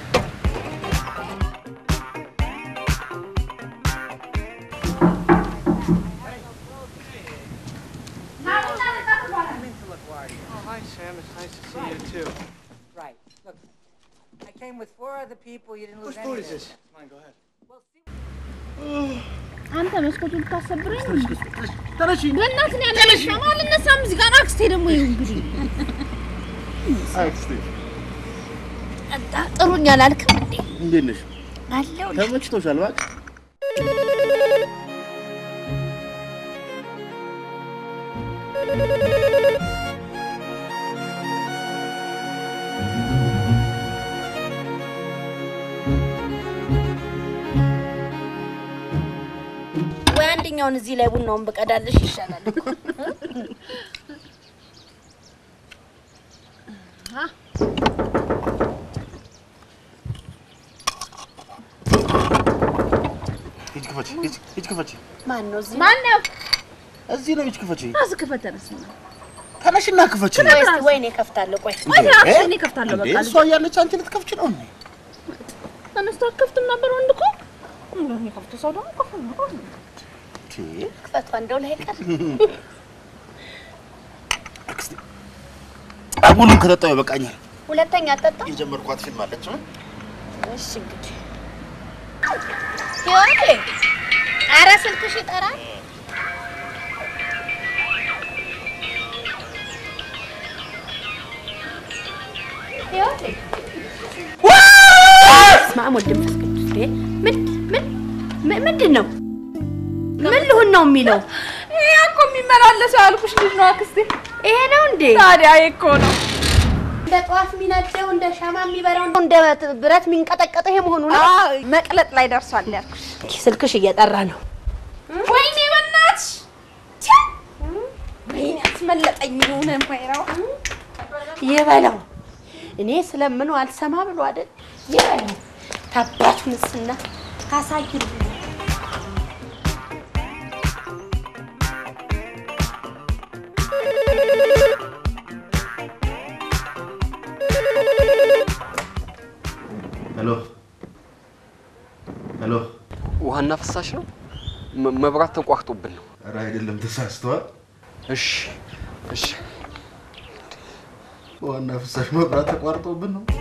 Hi, Sam. It's nice to see you, too. Right. Look, I came with four other people. You didn't lose Whose any food of is this. this? Come on, go ahead. አንተ መስኮቱን ልታሰብረኝ እንዴ? ተነሺ። በእናትህ ነው ያለሽው። አልነሳም እዚህ ጋር አክስቴ ደግሞ ይኸው እንግዲህ አክስቴ ጥሩኝ አላልክም እንዴ? እንዴት ነሽ? አለው ተመችቶሻል? እባክህ ወይ አንደኛውን እዚህ ላይ ቡናውን በቀዳለሽ ይሻላል እኮ። ሂጅ ክፈቺ፣ ሂጅ ሂጅ ክፈቺ። ማን ነው እዚህ? ማን ነው? እዚህ ነው፣ ሂጅ ክፈቺ። ራስህ ክፈት ተነስ። ተነሽና ክፈቺ። ቆይ እስኪ ወይኔ እከፍታለሁ። ቆይ ቆይ እራስህ እኔ እከፍታለሁ። እንዴ በቃ እሷ እያለች አንቺ ልትከፍቺ ነው እንዴ? ተነስቶ አትከፍትም ነበር ወንድ እኮ የሚከፍቱ ሰው ደግሞ ከፍ ነው። ክፈቷ እንደው ላይ ቀር አክስቴ አጉሉን ከጠጣሁ ይበቃኛል። ሁለተኛ አጠጣ። የጀመርኳት ፊልም አለች። እሺ እንግዲህ ህይወቴ፣ ኧረ ስልክሽ ይጠራል። ህይወቴ፣ በስመ አብ ወወልድ ወመንፈስ ቅዱስ። እንዴ ምን ምን ምን- ምንድን ነው? ምን ልሁን ነው የሚለው? ይሄ እኮ የሚመላለሰው ያልኩሽ ልጅ ነው አክስቴ። ይሄ ነው እንዴ? ታዲያ ይሄ እኮ ነው። እንደ ጠዋት የሚነደው እንደ ሻማ የሚበራው እንደ ብረት የሚንቀጠቀጠው ይሄ መሆኑ ነው። መቅለጥ ላይ ደርሷል ያልኩሽ። ስልክሽ እየጠራ ነው። ወይኔ በእናትሽ ወይኔ አስመለጠኝ። የሆነ ማይራው ይበላው። እኔ ስለምኑ አልሰማ ብሎ አይደል? ይበላው። ታባቱ ንስና ታሳይል ሄሎ ሄሎ። ውሃና ፍሳሽ ነው። መ- መብራት ተቋርጦብን ነው። ኧረ አይደለም፣ ተሳስተዋል። እሺ እሺ። ዋና ፍሳሽ መብራት ተቋርጦብን ነው።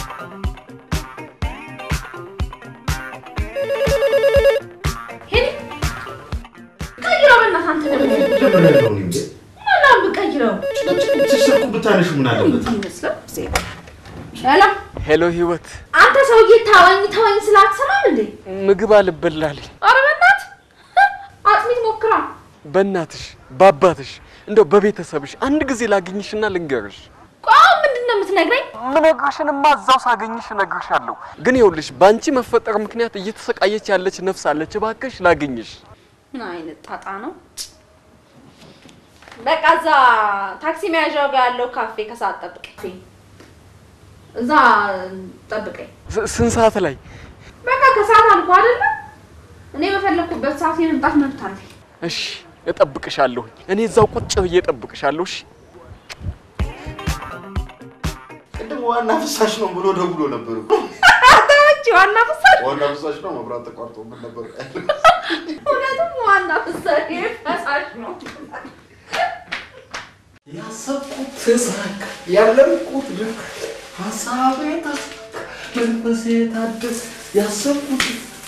ቀይረው በእናትህ አንተ ደግሞ ጀምሬያለሁ እኔ እንዴ። ምናምን ብቀይረው ስልኩ ብታነሺ ምን አለበት? ይመስላል። ሄሎ ሄሎ ህይወት፣ አንተ ሰውዬ ታዋኝ ታዋኝ ስላትሰማም እንዴ? ምግብ አልበላልኝ። ኧረ በእናትህ አጥሚት ሞክራ። በእናትሽ በአባትሽ እንደው በቤተሰብሽ አንድ ጊዜ ላግኝሽና ልንገርሽ። ቆይ ምንድን ነው የምትነግረኝ? ምነግርሽንማ እዛው ሳገኝሽ እነግርሻለሁ። ግን ይኸውልሽ በአንቺ መፈጠር ምክንያት እየተሰቃየች ያለች ነፍስ አለች። እባክሽ ላግኝሽ። ምን አይነት ጣጣ ነው? በቃ እዛ ታክሲ መያዣው ጋር ያለው ካፌ ከሰዓት ጠብቀኝ። እዛ ጠብቀኝ። ስ- ስንት ሰዓት ላይ? በቃ ከሰዓት አልኩ አይደለ? እኔ በፈለኩበት ሰዓት የመምጣት መብት አለኝ። እሺ እጠብቅሻለሁ። እኔ እዛው ቁጭ ብዬ እጠብቅሻለሁ። እሺ ቅድም ዋና ፍሳሽ ነው ብሎ ደውሎ ነበር እኮ። አንቺ ዋና ፍሳሽ፣ ዋና ፍሳሽ ነው መብራት ተቋርጦብን ነበር። እውነትም ዋና ፍሳሽ ይሄ ፈሳሽ ነው። ያሰብኩት ተሳካ፣ ያለምኩት ልክ ሀሳቤ ተሳካ፣ መንፈሴ ታደሰ፣ ያሰብኩት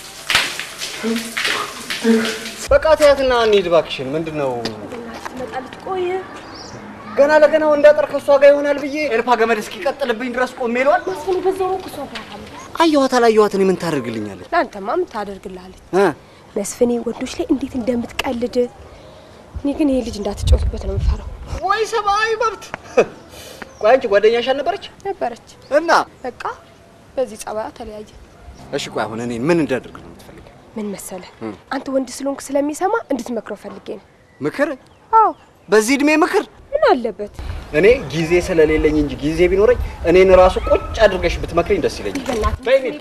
በቃ ተያትና እንሂድ እባክሽን። ምንድን ነው ትመጣለች። ቆይ ገና ለገና እንዳጠር ከእሷ ጋር ይሆናል ብዬ ኤልፓ ገመድ እስኪቀጥልብኝ ድረስ ቆሜ ሏል። መስፍን በዛው ነው እሷ ጋር አለ። አየኋት አላየኋት እኔ ምን ታደርግልኛለች? ለአንተማ ምን ታደርግልሃለች? እ? መስፍኔ ወንዶች ላይ እንዴት እንደምትቀልድ እኔ ግን ይሄ ልጅ እንዳትጫወትበት ነው የምፈራው። ወይ ሰብአዊ መብት። ቆይ አንቺ ጓደኛሽ አልነበረች? ነበረች እና በቃ በዚህ ጸባያ ተለያየ። እሺ ቆይ አሁን እኔን ምን እንዳደርግ ነው የምትፈልጊው? ምን መሰለህ እ? አንተ ወንድ ስለሆንክ ስለሚሰማ እንድትመክረው ፈልጌ ነው። ምክር? አዎ በዚህ እድሜ ምክር? ምን ምን አለበት? እኔ ጊዜ ስለሌለኝ እንጂ ጊዜ ቢኖረኝ እኔን ራሱ ቁጭ አድርገሽ ብትመክሪኝ ደስ ይለኛል። በይ እንሂድ።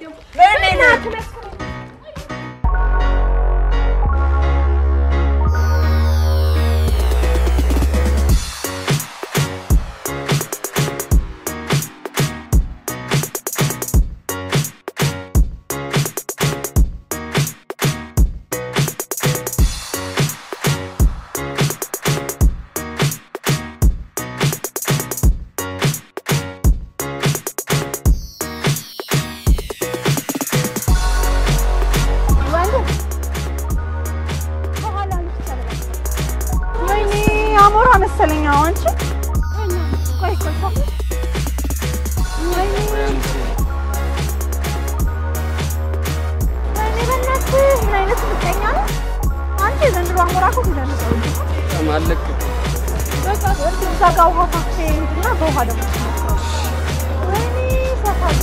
ወይኔ አሞራ መሰለኝ። አዎ፣ አንቺ ቆይ ቆይ ቆይ። ወይኔ ወይኔ በእናትህ ምን አይነት ምቀኛ ነው አንቺ! የዘንድሮ አሞራ እኮ ብለህ ነው ሰው ማለቅ በቃ እዛ ጋር ውሃ ካፌ እና በውሃ ደግሞ ትሞክረው። ወይኔ ሰፋ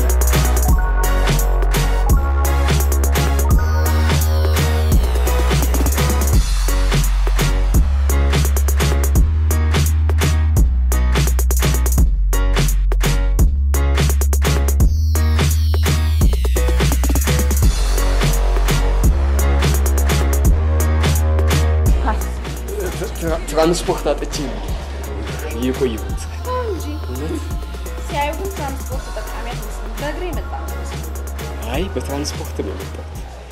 ትራንስፖርት አጥቼ ነው የቆየሁት። እንጂ ሲያዩ ግን ትራንስፖርት ተጠቃሚ አትመስልም። በእግሬ መጣ ነው የሚመስለው። አይ በትራንስፖርት ነው የመጣሁት።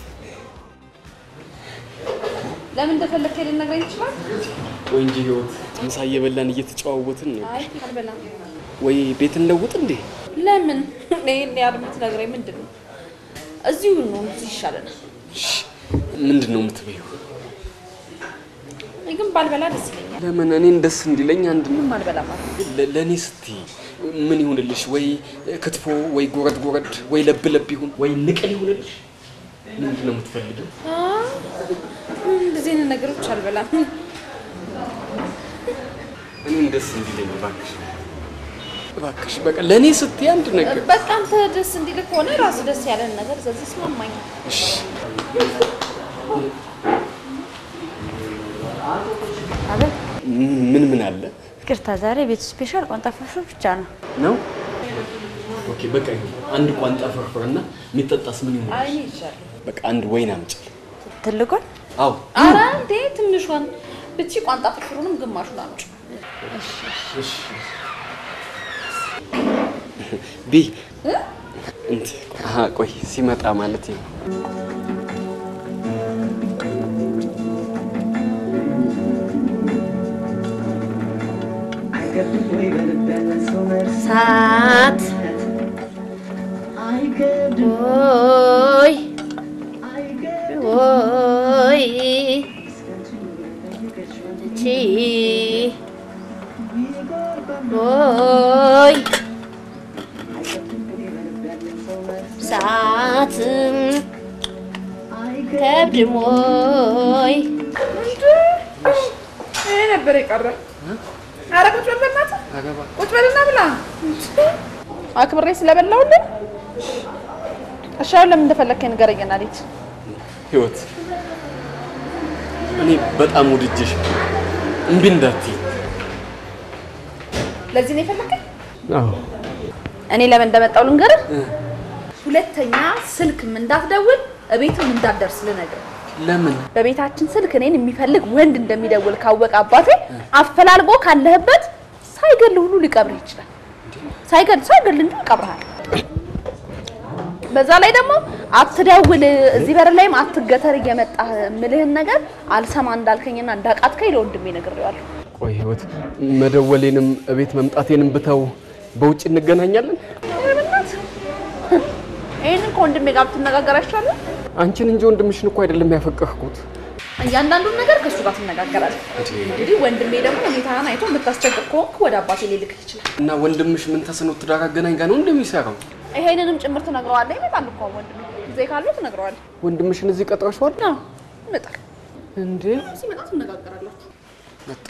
ለምን እንደፈለግህ ልነግረኝ ይችላል? ወይ እንጂ ህይወት ምሳ እየበላን እየተጨዋወትን ነው። አይ አልበላም። ወይ ቤት እንለውጥ እንዴ? ለምን ይሄን ያህል የምትነግረኝ ምንድን ነው? እዚሁ ነው፣ እዚህ ይሻለናል። ምንድን ነው የምትበይው? እኔ ግን ባልበላ ደስ ይለኛል። ለምን እኔን ደስ እንዲለኝ አንድ ምንም አልበላም አልኩ። ለ- ለእኔ ስትይ ምን ይሁንልሽ? ወይ ክትፎ፣ ወይ ጎረድ ጎረድ፣ ወይ ለብ ለብ ይሁን፣ ወይ ንቅል ይሁንልሽ? ምንድን ነው የምትፈልጊው? አ፣ እንደዚህ አይነት ነገሮች አልበላም። እኔን ደስ እንዲለኝ እባክሽ፣ እባክሽ በቃ ለእኔ ስትይ አንድ ነገር በቃ አንተ ደስ እንዲልህ ከሆነ ራሱ ደስ ያለን ነገር ስለዚህ ስማማኝ። እሺ። አቤት ምን ምን አለ ይቅርታ፣ ዛሬ ቤቱ ስፔሻል ቋንጣ ፍርፍር ብቻ ነው። ነው? ኦኬ በቃ ይሁን። አንድ ቋንጣ ፍርፍርና የሚጠጣስ ምን ይሁን? አይ ይሻል። በቃ አንድ ወይን አምጪ። ትልቁን አዎ አረ እንዴ ትንሿን ብቻ ቋንጣ ፍርፍሩንም ግማሹን አምጪ። እሺ። ቢ እ? እንት አሀ ቆይ ሲመጣ ማለት ነው። ሳት ወይ ወይ እቺ ወይ ሰዓት ከብድም ወይ ይሄ ነበር የቀረ። ኧረ ቁጭ በል በእናትህ ቁጭ በልና ብላ። አክብሬ ስለበላሁልህ እሺ፣ አሁን ለምን እንደፈለግከኝ ንገረኝና ልሂድ። ህይወት እኔ በጣም ውድጅሽ እምቢ እንዳትይ። ለዚህ ነው የፈለግከኝ? አዎ እኔ ለምን እንደመጣሁ ልንገርህ። ሁለተኛ ስልክም እንዳትደውል እቤትም እንዳትደርስ ልነግርህ። ለምን በቤታችን ስልክ እኔን የሚፈልግ ወንድ እንደሚደውል ካወቀ አባቴ አፈላልጎ ካለህበት ሳይገል ሁሉ ሊቀብርህ ይችላል። ሳይገል ሳይገል እንጂ ይቀብርሃል። በዛ ላይ ደግሞ አትደውል፣ እዚህ በር ላይም አትገተር እየመጣህ የምልህን ነገር አልሰማ እንዳልከኝና እንዳቃትከኝ ለወንድሜ ነግሬዋለሁ። ቆይ ህይወት መደወሌንም እቤት መምጣቴንም ብተው በውጭ እንገናኛለን? ኧረ በእናትህ ይህንን ከወንድሜ ጋር ብትነጋገር አይሻልም? አንቺን እንጂ ወንድምሽን እኮ አይደለም ያፈቀርኩት። እያንዳንዱን ነገር ከእሱ ጋር ትነጋገራለህ። እንግዲህ ወንድሜ ደግሞ ሁኔታህን አይቶ የምታስቸግር ከሆንክ ወደ አባቴ ሊልክህ ይችላል። እና ወንድምሽ ምን ተስኖት ትዳር አገናኝ ጋር ነው እንደሚሰራው? ይሄንንም ጭምር ትነግረዋለህ። ይመጣል እኮ ወንድሜ ጊዜ ካለው ትነግረዋለህ። ወንድምሽን እዚህ ቀጥረሽዋል? አዎ ይመጣል። እንዴ ሲመጣ ትነጋገራላችሁ። መጣ።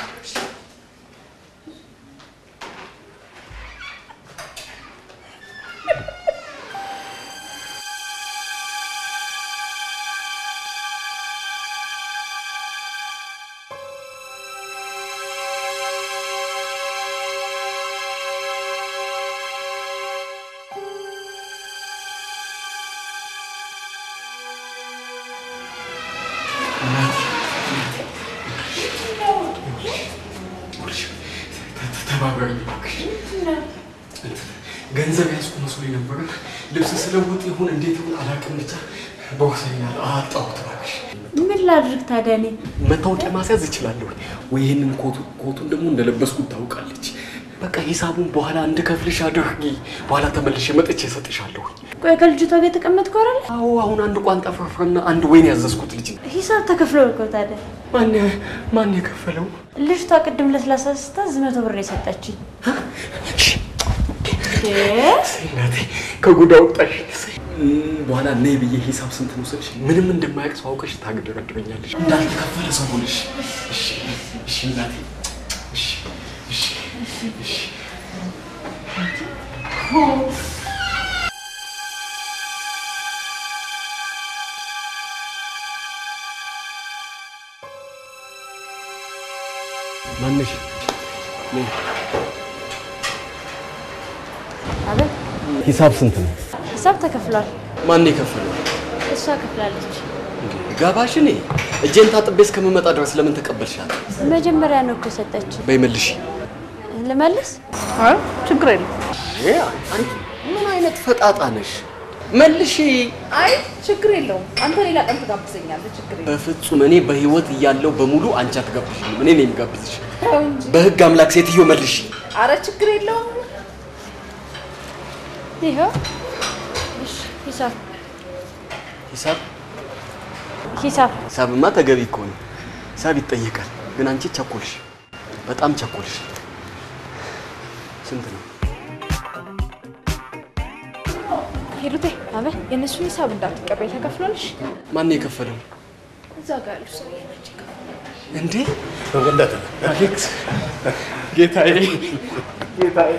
ተባበሪ እባክሽ። ገንዘብ ያዝኩ መስሎኝ ነበረ። ልብስ ስለውጥ ይሁን እንዴት ይሁን አላውቅም፣ ብቻ በወሰኛል አጣሁት። እባክሽ ምን ላድርግ ታዲያ እኔ? መታወቂያ ማስያዝ እችላለሁ ወይ? ይህንን ኮቱ ኮቱን ደግሞ እንደለበስኩት ታውቃለች። በቃ ሂሳቡን በኋላ እንድከፍልሽ አድርጊ። በኋላ ተመልሼ መጥቼ እሰጥሻለሁ። ቆይ ከልጅቷ ጋር የተቀመጥከው አይደል? አዎ፣ አሁን አንድ ቋንጣ ፍርፍርና አንድ ወይን ያዘዝኩት ልጅ ነው። ሂሳብ ተከፍሎ እኮ ታዲያ። ማን ማን የከፈለው? ልጅቷ ቅድም ለስላሳ ስታዝ መቶ ብር ነው የሰጠችኝ። እናቴ ከጉዳ ወጣሽ። በኋላ ነይ ብዬ ሂሳብ ስንት ነው ስልሽ ምንም እንደማያውቅ ሰው አውቀሽ ታግደረድረኛለሽ። እንዳልተከፈለ ሰው ሆነሽ። እሺ እሺ እናቴ እሺ እሺ እሺ ማነሽ? ነይ። አቤት፣ ሂሳብ ስንት ነው? ሂሳብ ተከፍሏል። ማን የከፈለው? እሷ ከፍላለች። ጋባሽ እኔ እጄን ታጥቤ እስከምመጣ ድረስ ለምን ተቀበልሻት? መጀመሪያ ነው እኮ የሰጠችኝ። በይ መልሽ። ልመልስ? አይ ችግር የለም። አንቺ ምን አይነት ፈጣጣ ነሽ? መልሺ። አይ ችግር የለውም። አንተ ሌላ ቀን ትጋብዘኛለህ። ችግር የለውም። በፍጹም እኔ በህይወት እያለው በሙሉ አንቺ አትጋብዥኝም። እኔ ነኝ የምጋብዝሽ። ተው እንጂ። በህግ አምላክ ሴትዮ መልሺ። አረ ችግር የለውም። ይኸው እሺ፣ ሂሳብ ሂሳብ ሂሳብ ሂሳብማ ተገቢ እኮ ነው። ሂሳብ ይጠየቃል። ግን አንቺ ቸኮልሽ፣ በጣም ቸኮልሽ። ስንት ነው? ሂሩቴ አቤት። የእነሱን ሂሳብ እንዳትቀበይ ተከፍሏልሽ። ማን የከፈለው እዛ ጋር ያሉ ሰውዬ ናቸው የከፈሉት። እንዴ? እንዳትል አሌክስ፣ ጌታዬ፣ ጌታዬ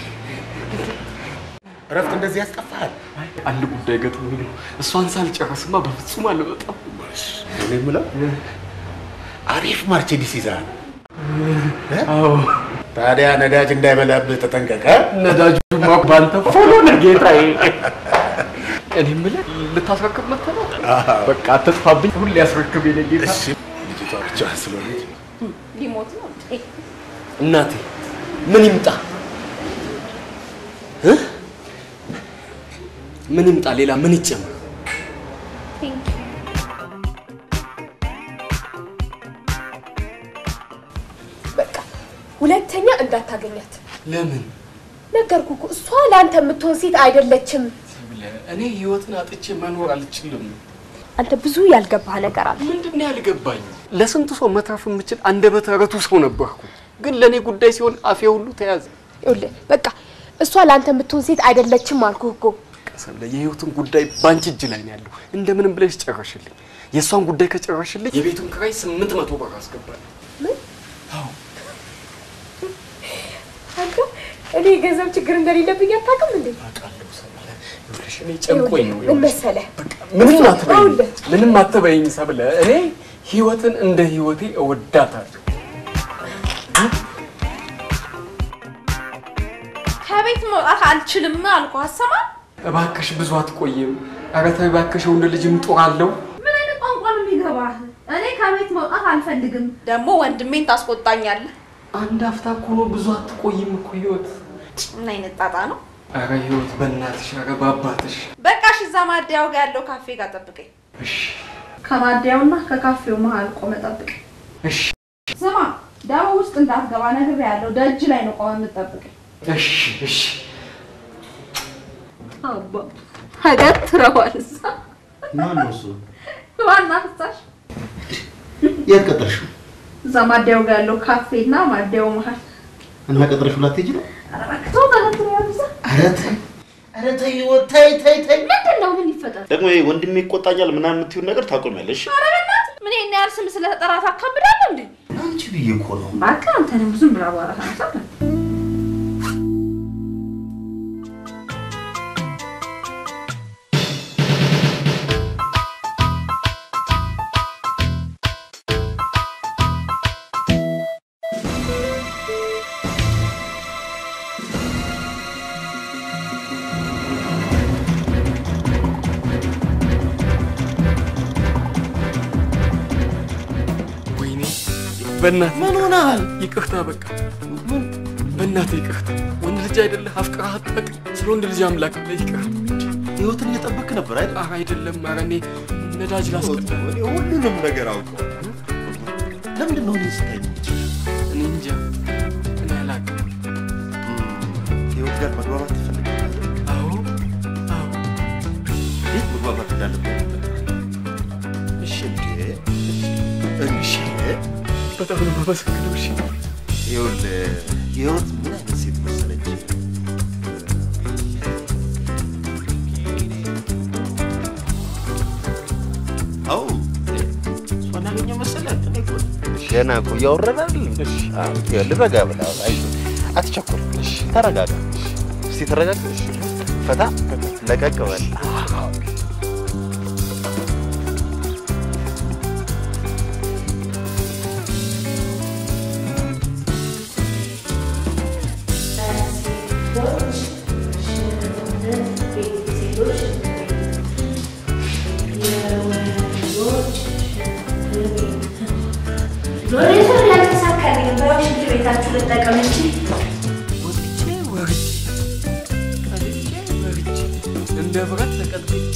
እረፍት እንደዚህ ያስጠፋል። አንድ ጉዳይ ገጥሞኝ ነው። እሷን ሳልጨርስማ በፍጹም አልወጣም። እኔ የምለው አሪፍ ማርቼዲስ ይዘሃል። አዎ፣ ታዲያ ነዳጅ እንዳይበላብህ ተጠንቀቀ። ነዳጁማ ባንተ ፎሎ ነው ጌታዬ። እኔ የምልህ ልታስረክብ መጥተህ ነው? በቃ አትጥፋብኝ፣ ሁሌ ያስረክብ የኔ ጌታ። እሺ፣ ልጅቷ ብቻ ስለሆነች ሊሞት ነው እንዴ? እናቴ ምን ይምጣ እ? ምን ይምጣ? ሌላ ምን ይጨምር? በቃ ሁለተኛ እንዳታገኛት ለምን ነገርኩ እኮ እሷ ለአንተ የምትሆን ሴት አይደለችም። ብለህ እኔ ህይወትን አጥቼ መኖር አልችልም። አንተ ብዙ ያልገባህ ነገር አለ። ምንድን ነው ያልገባኝ? ለስንቱ ሰው መትረፍ የምችል አንደበተ ርቱዕ ሰው ነበርኩ፣ ግን ለእኔ ጉዳይ ሲሆን አፌ ሁሉ ተያዘ። ይኸውልህ በቃ እሷ ለአንተ የምትሆን ሴት አይደለችም አልኩህ እኮ። ቀሰለ የህይወትን ጉዳይ ባንቺ እጅ ላይ ነው ያለው። እንደምንም ብለሽ ጨረሽልኝ። የእሷን ጉዳይ ከጨረሽልኝ የቤቱን ክራይ ስምንት መቶ ብር አስገባለሁ። ምን? አንተ እኔ የገንዘብ ችግር እንደሌለብኝ አታውቅም እንዴ? ይኸውልሽ እኔ ጨንቆኝ ነው። ምን መሰለህ ምንም አትበይኝ፣ ምንም አትበይኝ ሰብለ። እኔ ህይወትን እንደ ህይወቴ እወዳታለሁ። ከቤት መውጣት አልችልም አልኩህ። አሰማ እባክሽ ብዙ አትቆይም። ኧረ ተይ እባክሽ፣ ወንድ ልጅም ጡር አለው። ምን አይነት ቋንቋ ነው የሚገባህ? እኔ ከቤት መውጣት አልፈልግም። ደግሞ ወንድሜን ታስቆጣኛለህ። አንድ አፍታ እኮ ነው፣ ብዙ አትቆይም እኮ ህይወት። ምን አይነት ጣጣ ነው? ኧረ ህይወት በእናትሽ፣ ኧረ በአባትሽ። በቃ እሺ፣ እዛ ማደያው ጋር ያለው ካፌ ጋር ጠብቀኝ። እሺ ከማደያውና ከካፌው መሀል ቆመ ጠብቀኝ። እሺ ስማ፣ ዳቦ ውስጥ እንዳትገባ ነግሬሃለሁ። ደጅ ላይ ነው ቆመ የምጠብቀኝ። እሺ እሺ። አባ አገትረዋል። እዛ ማን ነው እሱ? ዋና ፍሳሽ የት ቀጠርሽው? እዛ ማደያው ጋር ያለው ካፌና ማደያው መሀል እና ቀጠርሽው ላትሄጂ ነው? ኧረ እባክህ ተው፣ ተገትረዋል። እዛ ኧረ ተይ፣ ኧረ ተይ ህይወት፣ ተይ ተይ ተይ። ምንድን ነው? ምን ይፈጠር? ደግሞ ይሄ ወንድሜ ይቆጣኛል ምናምን የምትይውን ነገር ታቆሚያለሽ። ኧረ በእናትህ ምን ይሄን ያህል ስም ስለተጠራ ታካብዳለህ እንዴ? አንቺ ብዬ እኮ ነው። እባክህ አንተንም ብዙም ብላ በኋላ ታነሳለህ። ወይኔ በእናትህ ምን ሆነሃል? ይቅርታ በቃ በእናትህ ይቅርታ። ወንድ ልጅ አይደለህ አፍቅረህ አታውቅም። ስለ ወንድ ልጅ አምላክ ብለህ ይቅርታ። ህይወትን እየጠበክ ነበር አይደል? ኧረ አይደለም። ኧረ እኔ ነዳጅ ላስቀዳ። እኔ ሁሉንም ነገር አውቀው። ለምንድን ነው እኔ ስታይ እኔ እንጃ። እኔ አላውቅም። ከህይወት ጋር መግባባት ትፈልጋለህ? አዎ አዎ። እንዴት መግባባት እንዳለብህ እሺ እንዴ እሺ በጣም ነው የማመሰግነው። እሺ ይኸውልህ ህይወት ምን አይነት ሴት መሰለች? አዎ እሷን ያገኘው መሰለህ? እኔ እኮ ገና እኮ እያወራን አይደል? አዎ፣ ይኸውልህ ረጋ ብለህ አውራ፣ አይዞህ፣ አትቸኩል፣ ተረጋጋ። እስቲ ተረጋጋ፣ ፈታ ለቀቅ በል። ዞሬ ዞሬ ያልተሳካልኝ ባይሆን ሽንት ቤታችሁ ልጠቀም እንጂ ወጥቼ ወርጄ ቀልጬ ወርጄ እንደ ብረት ተቀጥቅጬ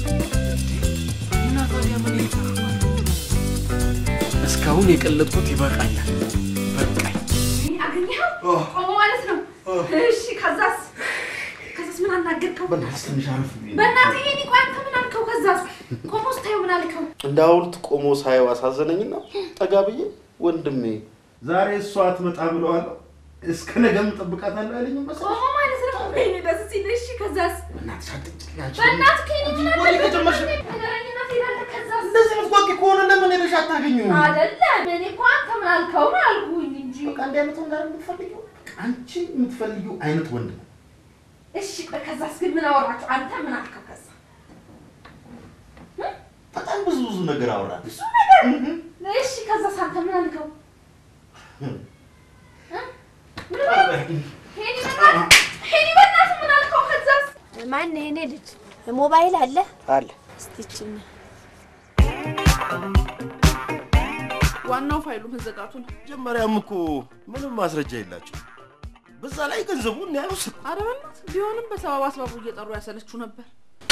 እና ታዲያ ምን ይጠቅማል? እስካሁን የቀለጥኩት ይበቃኛል። በቃኝ። አገኘኸው? ቆሞ ማለት ነው። እሺ ከዛስ ከዛስ ምን አናገርከው? በእናትህ ትንሽ አረፍ በይ። በእናትህ ይሄን ቆይ አንተ ምን አልከው? ከዛስ ቆሞ ስታየው ምን አልከው? እንደ ሐውልት ቆሞ ሳየው አሳዘነኝና ጠጋ ብዬ ወንድሜ ዛሬ እሷ አትመጣ ብለዋለሁ እስከ ነገም እጠብቃታለሁ አይለኝም መሰለኝ። ቆሞ ማለት ነው። ወይኔ ደስ ሲል። እሺ ከዛስ በእናትሽ አትጨቅጭቂያቸው። በእናትህ ከኔ ምን ወሬ አለበት? ከጀመርሽ- ነገረኝና ትሄዳለህ። ከዛስ እንደዚህ የምትጓቂ ከሆነ ለምን ሄደሽ አታገኙም? አይደለም እኔ እኮ አንተ ምን አልከው ነው አልኩኝ እንጂ። በቃ እንዲህ አይነት ወንድ አይደል የምትፈልጊው? አንቺ የምትፈልጊው አይነት ወንድ ነው። እሺ ቆይ ከዛስ ግን ምን አወራችሁ? አንተ ምን አልከው? ከዛ በጣም ብዙ ብዙ ነገር አወራን። ብዙ ነገር እሺ ከዛስ አንተ ምን አልከው? ምን አልከው? ሄኒ በእናትህ ሄኒ በእናትህ ምን አልከው? ከዛስ ማን የኔ ልጅ ሞባይል አለ? አለ እስቲ ይችን ዋናው ፋይሉ መዘጋቱ ነው። መጀመሪያም እኮ ምንም ማስረጃ የላቸው። በዛ ላይ ገንዘቡን ያሉት ኧረ በእናትህ ቢሆንም በሰበብ አስባቡ እየጠሩ ያሰለችው ነበር።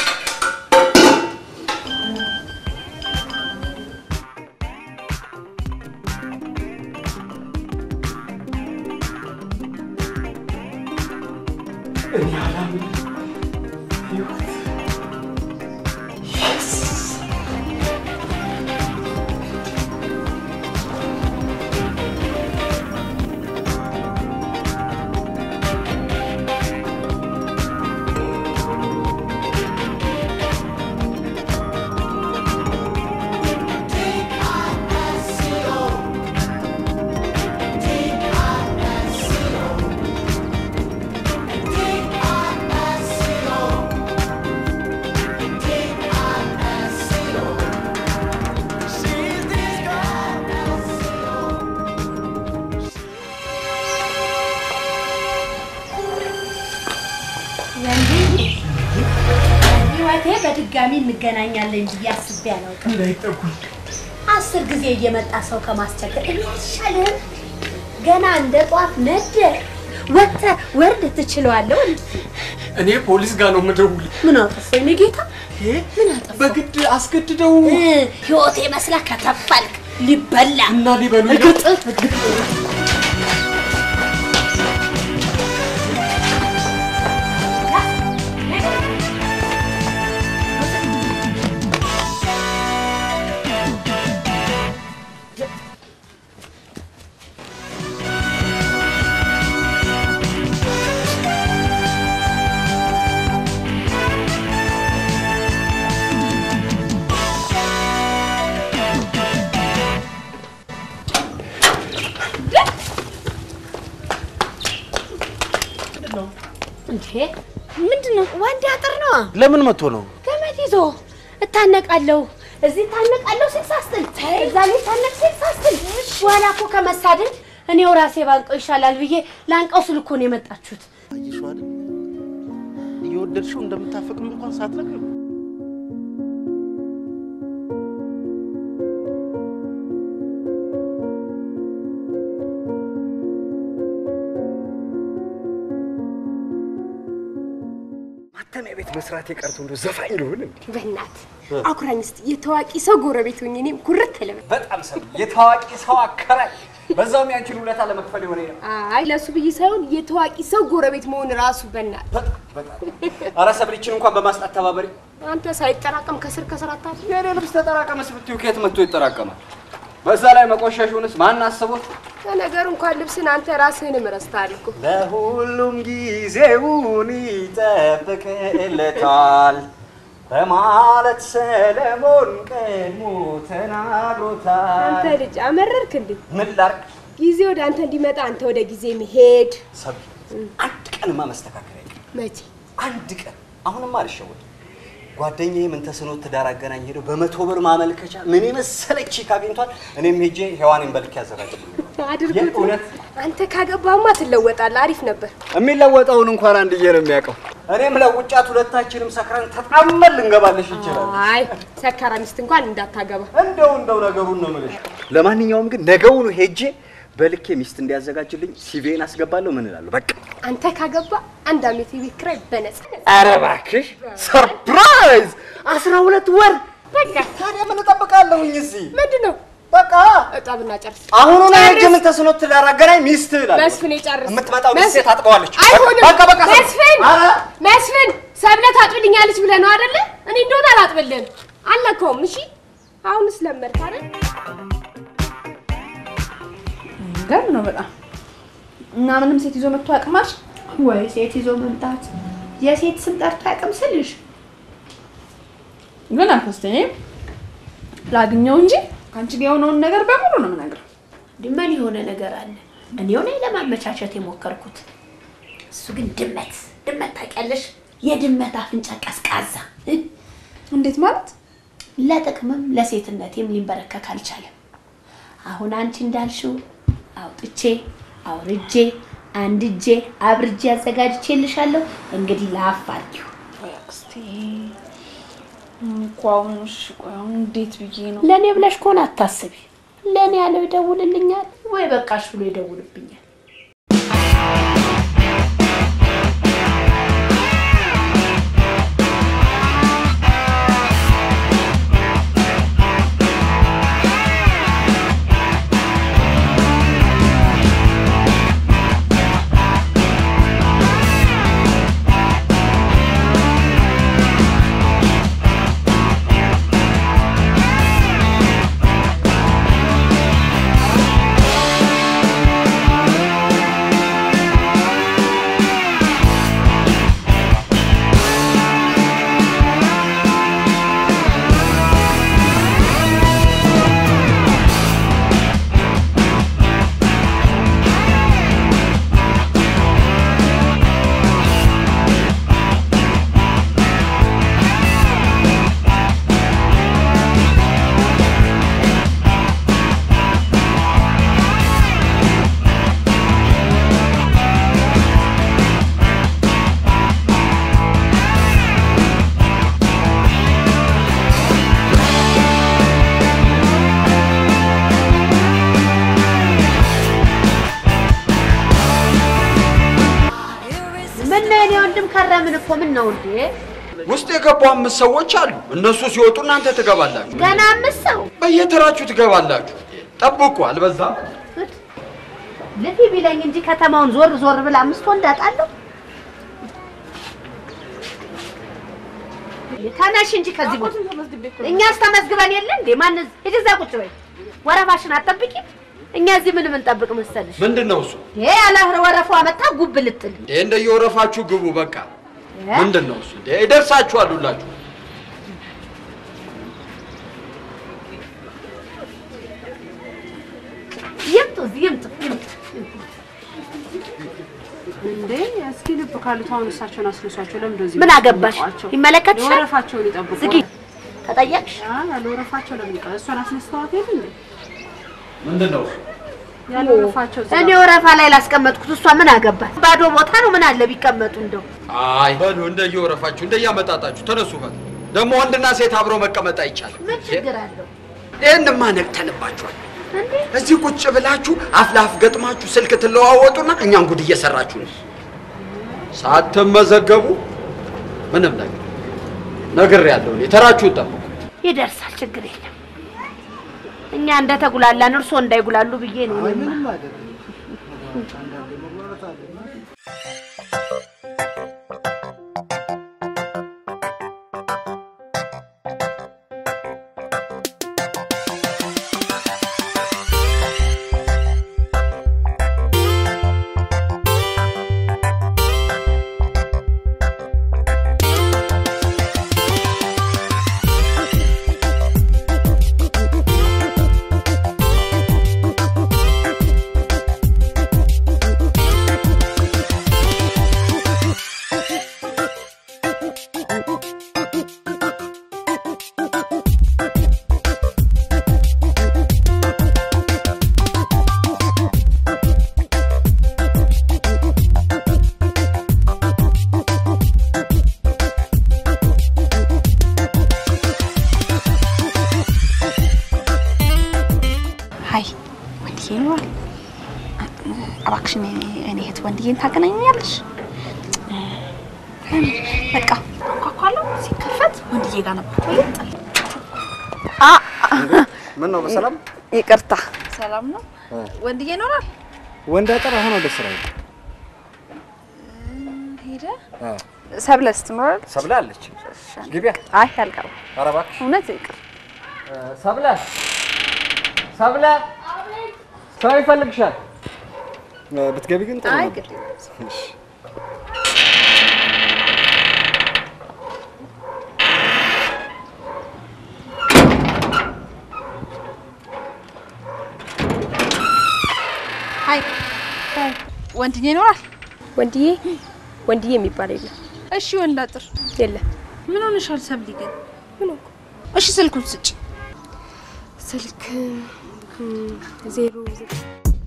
እኔ አላምንም። ህይወት ህይወቴ በድጋሚ እንገናኛለን ብዬ አስቤ አላውቅም። እንዳይጠጉኝ አስር ጊዜ እየመጣ ሰው ከማስቸገር እኔ አይሻልህም? ገና እንደ ጧፍ ነደ ወጥተህ ወርድ ትችለዋለህ። እኔ ፖሊስ ጋር ነው የምደውል። ምን አጠፋሁ የእኔ ጌታ? ምን አጠፋሁ? በግድ አስገድደው ህይወቴ መስላ ከተፋልክ ሊበላ እና ሊበሉ እርግጥ እንዴ ምንድን ነው? ወንድ አጥር ነው። ለምን መጥቶ ነው? ገመድ ይዞ እታነቃለሁ፣ እዚህ እታነቃለሁ ሲል ሳስጥል፣ እዛ ላይ እታነቅ ሲል ሳስጥል፣ በኋላ እኮ ከመሳደድ እኔው ራሴ ባንቀው ይሻላል ብዬ ላንቀው ስል እኮ ነው የመጣችሁት። አየሽው አይደል? እየወደድሽው እንደምታፈቅም እንኳን ሳትነግሪው ማተሚያ ቤት መስራት የቀርቶ እንደው ዘፋኝ ልሆን እንዴ? በእናትህ አኩራኝ እስኪ የታዋቂ ሰው ጎረቤት ሆኜ እኔም ኩርት ልበል። በጣም ሰው የታዋቂ ሰው አከራይ፣ በዛውም ያንቺን ውለታ ለመክፈል የሆነ ነው። አይ ለሱ ብዬ ሳይሆን የታዋቂ ሰው ጎረቤት መሆን ራሱ በእናትህ ኧረ ሰብልችን እንኳን በማስጣት ተባበሪ። አንተ ሳይጠራቀም ከስር ከስር አታድርግ። የኔ ልብስ ተጠራቀመስ ብትዩ ከየት መጥቶ ይጠራቀማል? በዛ ላይ መቆሸሹንስ ማን አስቦት? ለነገሩ እንኳን ልብስን አንተ ራስህንም ረስተሃል እኮ። ለሁሉም ጊዜውን ይጠብቅለታል በማለት ሰለሞን ቀድሞ ተናግሮታል። አንተ ልጅ አመረርክ እንዴ? ምን ላድርግ? ጊዜ ወደ አንተ እንዲመጣ አንተ ወደ ጊዜ መሄድ ሰብ አንድ ቀንማ መስተካከል አይቀርም። መቼ? አንድ ቀን አሁንማ አልሸወድም። ጓደኛዬ ምን ተስኖት ትዳር አገናኝ ሄደው በመቶ ብር ማመልከቻ ምን የመሰለች ቺክ አግኝቷል። እኔም ሄጄ ሔዋኔን በልክ ያዘጋጅልኝ። አድርጉት። የእውነት አንተ ካገባማ ትለወጣለህ። አሪፍ ነበር። የሚለወጠውን እንኳን አንድዬ ነው የሚያውቀው። እኔም ለውጫት ሁለታችንም ሰክረን ተጣመን ልንገባለሽ ይችላል። አይ ሰካራ ሚስት እንኳን እንዳታገባ። እንደው እንደው ነገሩን ነው የምልሽ። ለማንኛውም ግን ነገውኑ ሄጄ በልኬ ሚስት እንዲያዘጋጅልኝ ሲቪን አስገባለሁ። ምን እላለሁ? በቃ አንተ ካገባ አንድ አመት የቤት ኪራይ በነፃ። ኧረ እባክሽ ሰርፕራይዝ! አስራ ሁለት ወር በቃ ታዲያ ምን እጠብቃለሁኝ እዚህ? ምንድን ነው? በቃ እጣብና ጨርስ። አሁኑ ነው ሄጄ ምን ተስኖት ትዳር አገናኝ ሚስት እላለሁ። መስፍን የጨርስ። የምትመጣው ሚስቴ መስ- ታጥበዋለች። አይሆንም። በቃ በቃ ሰ- መስፍን ኧረ መስፍን ሰብለ ታጥብልኛለች ብለህ ነው አይደለ? እኔ እንደሆነ አላጥብልህም። አልነካውም። እሺ አሁንስ ለመድክ አይደል? ገር ነው በጣም እና ምንም ሴት ይዞ መጥቶ ያቅማሽ ወይ ሴት ይዞ መምጣት የሴት ስም ጠርቶ ያቅም ስልሽ ግን አልፈስተኝ ላግኘው እንጂ ከአንቺ ጋር የሆነውን ነገር በሙሉ ነው የምነግረው። እንዲህ ምን የሆነ ነገር አለ? እኔው ነኝ ለማመቻቸት የሞከርኩት። እሱ ግን ድመት ድመት ታውቂያለሽ? የድመት አፍንጫ ቀዝቃዛ። እንዴት ማለት? ለጥቅምም ለሴትነቴም ሊንበረከክ አልቻለም። አሁን አንቺ እንዳልሽው አውጥቼ አውርጄ አንድጄ አብርጄ አዘጋጅቼልሻለሁ። እንግዲህ ለአፍ አድርጊው። እስቲ እኮ አሁን እሺ፣ ቆይ አሁን እንዴት ብዬ ነው ለእኔ ብለሽ ከሆነ አታስቢ። ለእኔ ያለው ይደውልልኛል ወይ በቃሽ ብሎ ይደውልብኛል። ምን ነው የኔ ወንድም ከረምን እኮ ምን ነው እንዴ? ውስጥ የገቡ አምስት ሰዎች አሉ። እነሱ ሲወጡ እናንተ ትገባላችሁ። ገና አምስት ሰው በየተራችሁ ትገባላችሁ። ጠብቁ፣ አልበዛም? ልፊ ቢለኝ እንጂ ከተማውን ዞር ዞር ብላ አምስት ወንድ አጣለሁ። ተነሽ እንጂ ከዚህ ቦታ እኛስ ተመዝግበን የለ እንዴ? ማን ሂጂ እዛ ቁጭ በይ። ወረፋሽን አትጠብቂም? እኛ እዚህ ምን የምንጠብቅ መሰልሽ? ምንድን ነው እሱ? ይሄ ያለ ወረፋ መጣ ጉብ ልጥል እንዴ እንደየወረፋችሁ ግቡ። በቃ ምንድን ነው እሱ? እንዴ ይደርሳችኋል ሁላችሁ። ይምጡ፣ እዚህ ይምጡ፣ ይምጡ። እንዴ እስኪ ልብ ካሉት አሁን እሳቸውን አስነሷቸው። ለምን እንደዚህ ምን አገባሽ? ይመለከትሻል? ወረፋቸውን ይጠብቁ። ዝጊ። ተጠየቅሽ? ያለ ወረፋቸው ለምን ይቀር? እሷን አስነስተዋት የለ እንዴ? ምንድን ነው እሱ? ያለ ወረፋቸው እኔ ወረፋ ላይ ላስቀመጥኩት እሷ ምን አገባት? ባዶ ቦታ ነው። ምን አለ ቢቀመጡ እንደው አይ በሉ እንደየወረፋችሁ እንደያመጣጣችሁ ተነሱ። በል ደግሞ ወንድና ሴት አብሮ መቀመጥ አይቻልም። ምን ችግር አለው? ይህንማ ነቅተንባችኋል። እዚህ ቁጭ ብላችሁ አፍ ለአፍ ገጥማችሁ ስልክ ትለዋወጡና እኛን ጉድ እየሰራችሁ ነው። ሳትመዘገቡ ምንም ነገር ነግሬያለሁ። እኔ ተራችሁን ጠብቁ። ይደርሳል፣ ችግር የለም። እኛ እንደ ተጉላላን እርሶ እንዳይጉላሉ ብዬ ነው። እኔማ ሀይ ወንድዬ ይኖራል። እባክሽን እኔ እህት ወንድዬን ታገናኛለሽ? በቃ አንኳኳለሁ። ሲከፈት ወንድዬ ጋር ነበር። ምን ነው በሰላም ይቅርታ። ሰላም ነው። ወንድዬ ይኖራል? ወንድ አጠር አሁን ወደ ስራ ሄደ። ሰብለስ ትኖራለች? ሰብለ አለች። ግቢያ አይ አልቀርም። ኧረ እባክሽ እውነት ይቅር። ሰብለ ሰብለ፣ ሰው ይፈልግሻል። ብትገቢ ግን ጥሩ አይ ነበር። ግድ የለም። እሺ። ሀይ ወንድዬ ይኖራል? ወንድዬ ወንድዬ የሚባል የለም። እሺ ወንድ አጥር የለም። ምን ሆነሻል ሰብሊ ግን? ምን ሆንኩ? እሺ ስልኩን ስጭ። ስልክ እም፣ ዜሮ ዘጠኝ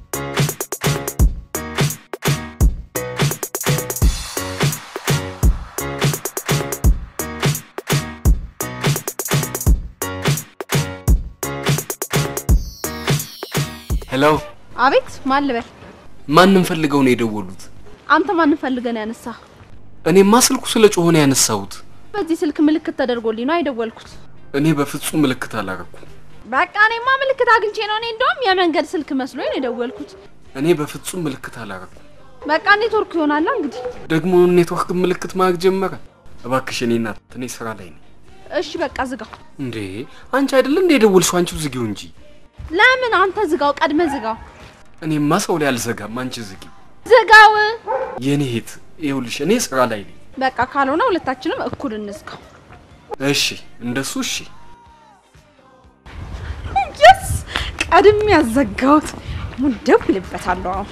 ሄሎ፣ አቤት ማን ልበል? ማንም ፈልገው ነው የደወሉት? አንተ ማን ፈልገን ያነሳ? እኔማ ስልኩ ስለ ጮኸ ነው ያነሳሁት። በዚህ ስልክ ምልክት ተደርጎልኝ ነው አይደወልኩት። እኔ በፍጹም ምልክት አላረኩም። በቃ እኔማ ምልክት አግኝቼ ነው። እኔ እንደውም የመንገድ ስልክ መስሎኝ ነው የደወልኩት። እኔ በፍጹም ምልክት አላረኩም። በቃ ኔትወርክ ይሆናል እንግዲህ። ደግሞ ኔትወርክ ምልክት ማድረግ ጀመረ። እባክሽ እኔ እናት፣ እኔ ስራ ላይ ነኝ። እሺ በቃ ዝጋው። እንዴ አንቺ አይደለ እንደ የደወልሽው? አንቺው ዝጊው እንጂ። ለምን አንተ ዝጋው? ቀድመ ዝጋው። እኔማ ሰው ላይ አልዘጋም። አንቺ ዝጊ። ዝጋው። የኔ ሄት፣ ይኸውልሽ እኔ ስራ ላይ ነኝ። በቃ ካልሆነ ሁለታችንም እኩል እንዝጋው። እሺ፣ እንደሱ እሺ። የስ ቀድሜ ያዘጋሁት ደውልበታለሁ አሁን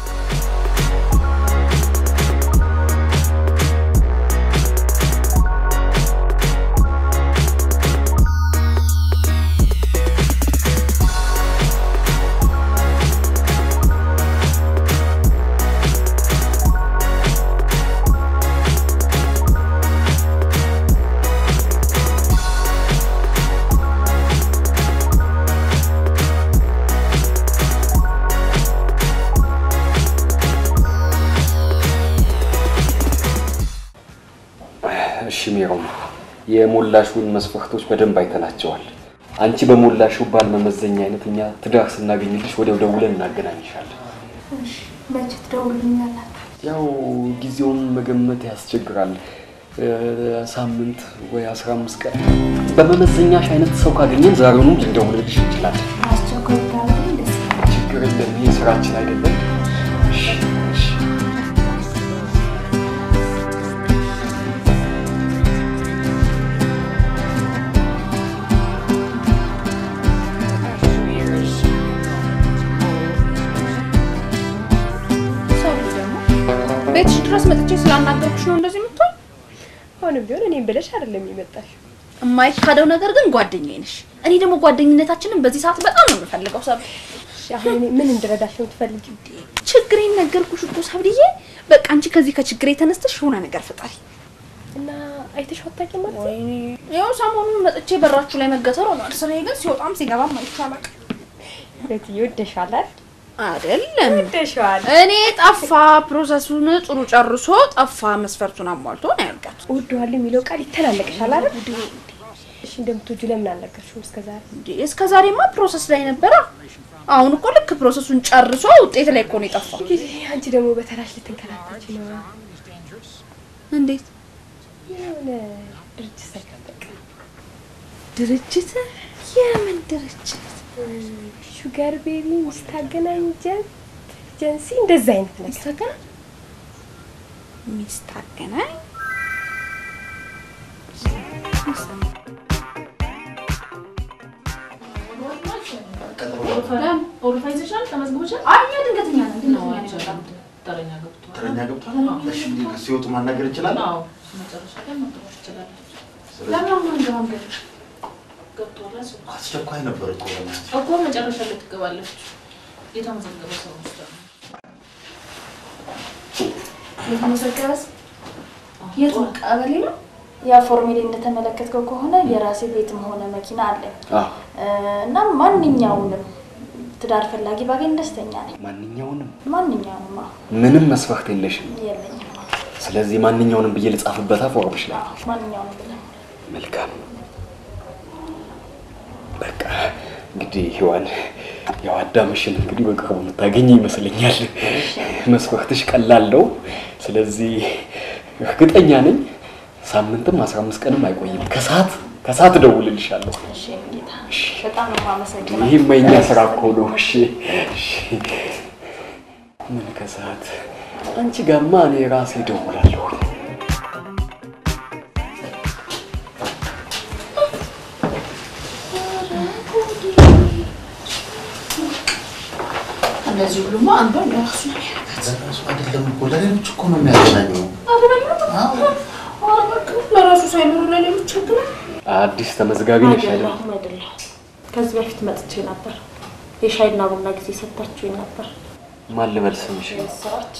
እሺ ሜሮን፣ የሞላሹን መስፈርቶች በደንብ አይተናቸዋል። አንቺ በሞላሽው ባል መመዘኛ አይነት እኛ ትዳር ስናገኝልሽ ወዲያው ደውለን እናገናኝሻለን። መቼ ትደውሉልኛላችሁ? ያው ጊዜውን መገመት ያስቸግራል። እ፣ ሳምንት ወይ አስራ አምስት ቀን በመመዘኛሽ አይነት ሰው ካገኘን ዛሬውኑ ልንደውልልሽ እንችላለን። አስቸኳይ ብታደርጉልኝ ደስ ይለኛል። ችግር የለም። ይህ ስራችን አይደለም። እሺ፣ እሺ። ሰው ልጅ ደግሞ ቤትሽ ድረስ መጥቼ ስላናገርኩሽ ነው እንደዚህ የምትሆን? አሁንም ቢሆን እኔም ብለሽ አይደለም የመጣሽ። የማይካደው ነገር ግን ጓደኛዬ ነሽ። እኔ ደግሞ ጓደኝነታችንን በዚህ ሰዓት በጣም ነው የምፈልገው። ሰብ አሁን እኔ ምን እንድረዳሽ ነው የምትፈልጊው? ችግሬን ነገርኩሽ እኮ ሰብልዬ። በቃ አንቺ ከዚህ ከችግሬ ተነስተሽ የሆነ ነገር ፍጠሪ እና አይተሽው አታውቂም ማለት ነው? ወይኔ ያው ሰሞኑን መጥቼ በራችሁ ላይ መገተር ሆኗል። ስራዬ ግን ሲወጣም ሲገባም አይቼው አላውቅም። ቤት ይወደሻል አይደል? አይደለም ወደሽዋል። እኔ ጠፋ ፕሮሰሱን ጥሩ ጨርሶ ጠፋ መስፈርቱን አሟልቶ ነው ያልኳት። እወደዋለሁ የሚለው ቃል ይተላለቅሻል አይደል? እሺ እንደምትወጂው ለምን አልነገርሽውም እስከዛሬ? እስከ ዛሬማ ፕሮሰስ ላይ ነበረ። አሁን እኮ ልክ ፕሮሰሱን ጨርሶ ውጤት ላይ እኮ ነው የጠፋው። አንቺ ደግሞ በተራሽ ልትንከራተች ነው። እንዴት የሆነ ድርጅት ሳይጠበቅ ድርጅት? የምን ድርጅት? ሹገር ቤቢ ሚስት አገናኝ ኤጀንሲ እንደዛ አይነት ነገር ሚስት አገናኝ ሚስት አገናኝ ኦሮፋ ይዘሻል? ተመዝግቦሻል? አይ ድንገተኛ ነው። ድንገተኛ ነው የመጣው። ተረኛ ገብቷል። ተረኛ ገብቷል። እሺ እንግዲህ ሲወጡ ማናገር እንችላለን። አዎ መጨረሻ ላይ መጥራት ትችላለች። ለምን አሁን አንገባም? ገብ ገብቷል። እሱ አስቸኳይ ነበር እኮ በእናትህ። እኮ መጨረሻ ላይ ትገባለች። የተመዘገበ ሰው ውስጥ ነው። የተመዘገበ የት ነው? ቀበሌ ነው። ያ ፎርሜሌ እንደተመለከትከው ከሆነ የራሴ ቤትም ሆነ መኪና አለኝ እ፣ እና ማንኛውንም ትዳር ፈላጊ ባገኝ ደስተኛ ነኝ። ማንኛውንም ማንኛውንም አዎ፣ ምንም መስፈርት የለሽም። የለኝም። ስለዚህ ማንኛውንም ብዬ ልጻፍበታ ፎርምሽ ላይ ማንኛውንም ብለን መልካም። በቃ እንግዲህ ሔዋን ያው አዳምሽን እንግዲህ በቅርቡ የምታገኝ ይመስለኛል። መስፈርትሽ ቀላል ነው። ስለዚህ እርግጠኛ ነኝ ሳምንትም አስራ አምስት ቀንም አይቆይም። ከሰዓት ከሰዓት እደውልልሻለሁ። እሺ ጌታ፣ በጣም ነው የማመሰግነው። ይህም የእኛ ስራ እኮ ነው። እሺ እሺ። ምን ከሰዓት አንቺ ጋማ እኔ ራሴ እደውላለሁ። እንደዚህ ሁሉማ አንዷን ለራሱ ነው የሚያደርጋት። ለራሱ አይደለም እኮ ለሌሎች እኮ ነው የሚያገናኘው። ለራሱ ሳይኖር ለሌሎች ችግር አዲስ ተመዝጋቢ ነሽ አይደል? አይደለሁም አይደለሁም። ከዚህ በፊት መጥቼ ነበር። የሻይና ቡና ጊዜ ሰጥታችሁኝ ነበር። ማን ልበል ስምሽ? ስራች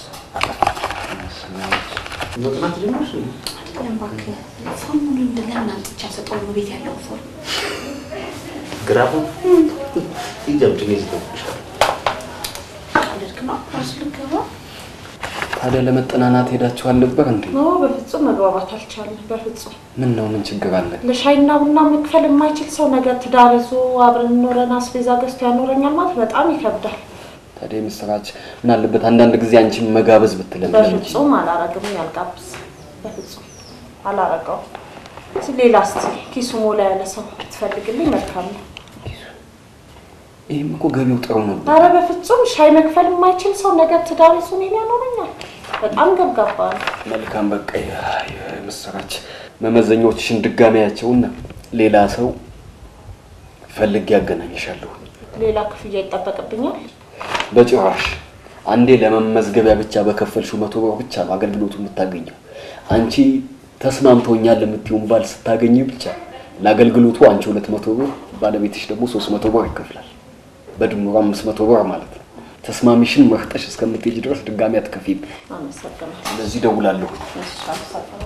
መጥናት ጀመርሽ? አይደለም እባክህ ሰሞኑን እንደለምን አምጥቼ አልሰጠውም ቤት ያለው ፎርም ግራፉ ይጀምድ ነው ይዘብሻል። ቀልድክ ነው ራሱ ልገባ ታዲያ ለመጠናናት ሄዳችኋል ነበር እንዴ? ኖ በፍጹም መግባባት አልቻልንም። በፍጹም ምን ነው ምን ችግር አለ? ለሻይና ቡና መክፈል የማይችል ሰው ነገ ትዳር ይዞ አብረን ኖረን አስቤዛ ገዝቶ ያኖረኛል ማለት በጣም ይከብዳል። ታዲያ የምስራች ምን አለበት አንዳንድ ጊዜ አንቺን መጋበዝ ብትለን በፍጹም አላረግም። ያልጋብዝ በፍጹም አላረገውም። እስኪ ሌላ እስኪ ኪሱ ሞላ ያለ ሰው ብትፈልግልኝ መልካም ነው። ይህም እኮ ገቢው ጥሩ ነበር። ኧረ በፍጹም ሻይ መክፈል የማይችል ሰው ነገ ትዳር ይዞ እኔን ያኖረኛል። በጣም ገብጋባ ነው። መልካም በቃ ያ- የምስራች መመዘኛዎችሽን ድጋሚያቸውና ሌላ ሰው ፈልጌ ያገናኝሻለሁ። ሌላ ክፍያ ይጠበቅብኛል። በጭራሽ አንዴ ለመመዝገቢያ ብቻ በከፈልሽው መቶ ብር ብቻ ነው አገልግሎቱ የምታገኘው። አንቺ ተስማምቶኛል የምትይውን ባል ስታገኝ ብቻ ለአገልግሎቱ አንቺ ሁለት መቶ ብር ባለቤትሽ ደግሞ ሶስት መቶ ብር ይከፍላል። በድምሩ አምስት መቶ ብር ማለት ነው። ተስማሚሽን መርጠሽ እስከምትሄጂ ድረስ ድጋሚ አትከፊም። አመሰግናለሁ። ስለዚህ እደውላለሁ። እሺ፣ አመሰግናለሁ።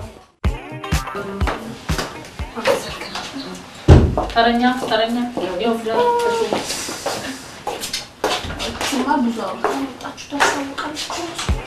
ተረኛ ተረኛ ያው ፍላል ስማ ብዙ አውርታ ወጣችሁ ታስታውቃለች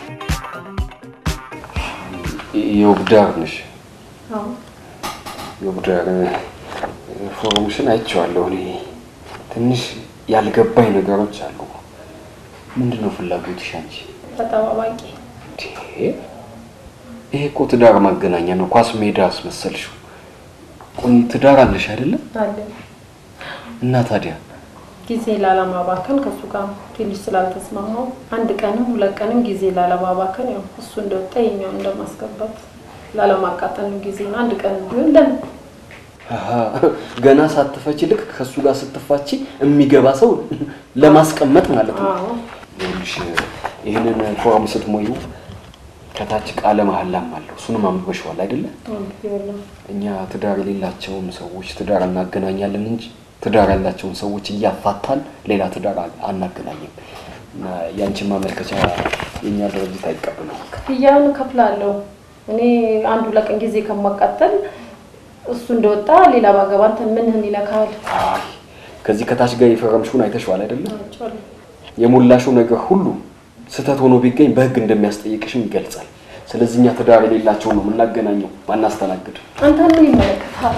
የውብዳር ነሽ? አዎ። የውብዳር ፎርምሽን አይቼዋለሁ። እኔ ትንሽ ያልገባኝ ነገሮች አሉ። ምንድን ነው ፍላጎትሽ አንቺ? ተጠባባቂ ይሄ ይሄ እኮ ትዳር ማገናኛ ነው። ኳስ ሜዳ አስመሰልሽው። ቆይ ትዳር አለሽ አይደለም? አለ እና ታዲያ ጊዜ ላለማባከን ከእሱ ጋር ትንሽ ስላልተስማማው አንድ ቀንም ሁለት ቀንም ጊዜ ላለማባከን ያው እሱ እንደወጣ የኛውን እንደማስገባት ላለማቃጠል ነው ጊዜ ነው። አንድ ቀን ቢሆን ለምን አሃ፣ ገና ሳትፈቺ ልክ ከእሱ ጋር ስትፋቺ የሚገባ ሰው ለማስቀመጥ ማለት ነው። አዎ ይኸውልሽ ይህንን ፎርም ስትሞዩ ከታች ቃለ መሐላም አለው። እሱንም አንብበሽዋል አይደለ? ይኸውልህ እኛ ትዳር የሌላቸውን ሰዎች ትዳር እናገናኛለን እንጂ ትዳር ያላቸውን ሰዎች እያፋታን ሌላ ትዳር አ- አናገናኝም። እና ያንቺን ማመልከቻ የእኛ ድርጅት አይቀበልም። ክፍያውን እከፍላለሁ። እኔ አንድ ሁለት ቀን ጊዜ ከማቃጠል እሱ እንደወጣ ሌላ ባገባ አንተ ምንህን ይነካል? አይ ከዚህ ከታች ጋር የፈረምሽውን አይተሽዋል አይደለ? አይቼዋለሁ። የሞላሽው ነገር ሁሉ ስህተት ሆኖ ቢገኝ በህግ እንደሚያስጠይቅሽም ይገልጻል። ስለዚህ እኛ ትዳር የሌላቸው ነው የምናገናኘው ማናስተናግድ። አንተ ምን ይመለከታል?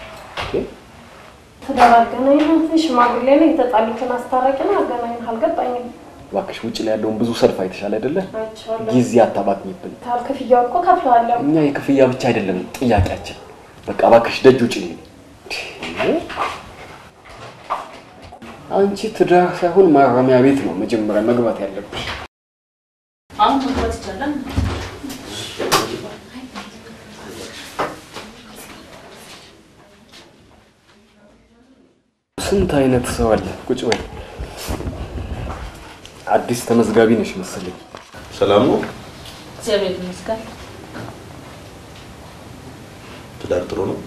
ትዳር አገናኝ ሽማግሌ ነው የተጣሉትን አስታራቂ ነው አገናኝ አልገባኝም። እባክሽ ውጭ ላይ ያለውን ብዙ ሰልፍ አይተሻል አይደለ? አይቼዋለሁ። ጊዜ አታባክኝብን። ታል ክፍያው እኮ ከፍለዋለሁ። እኛ የክፍያ ብቻ አይደለም ጥያቄያችን። በቃ እባክሽ ደጅ ውጭ። አንቺ ትዳር ሳይሆን ማረሚያ ቤት ነው መጀመሪያ መግባት ያለብሽ። አሁን መግባት ይቻላል። ስንት አይነት ሰው አለ። ቁጭ በይ። አዲስ ተመዝጋቢ ነሽ መሰለኝ። ሰላም ነው? እግዚአብሔር ይመስገን። ትዳር ጥሩ ነው?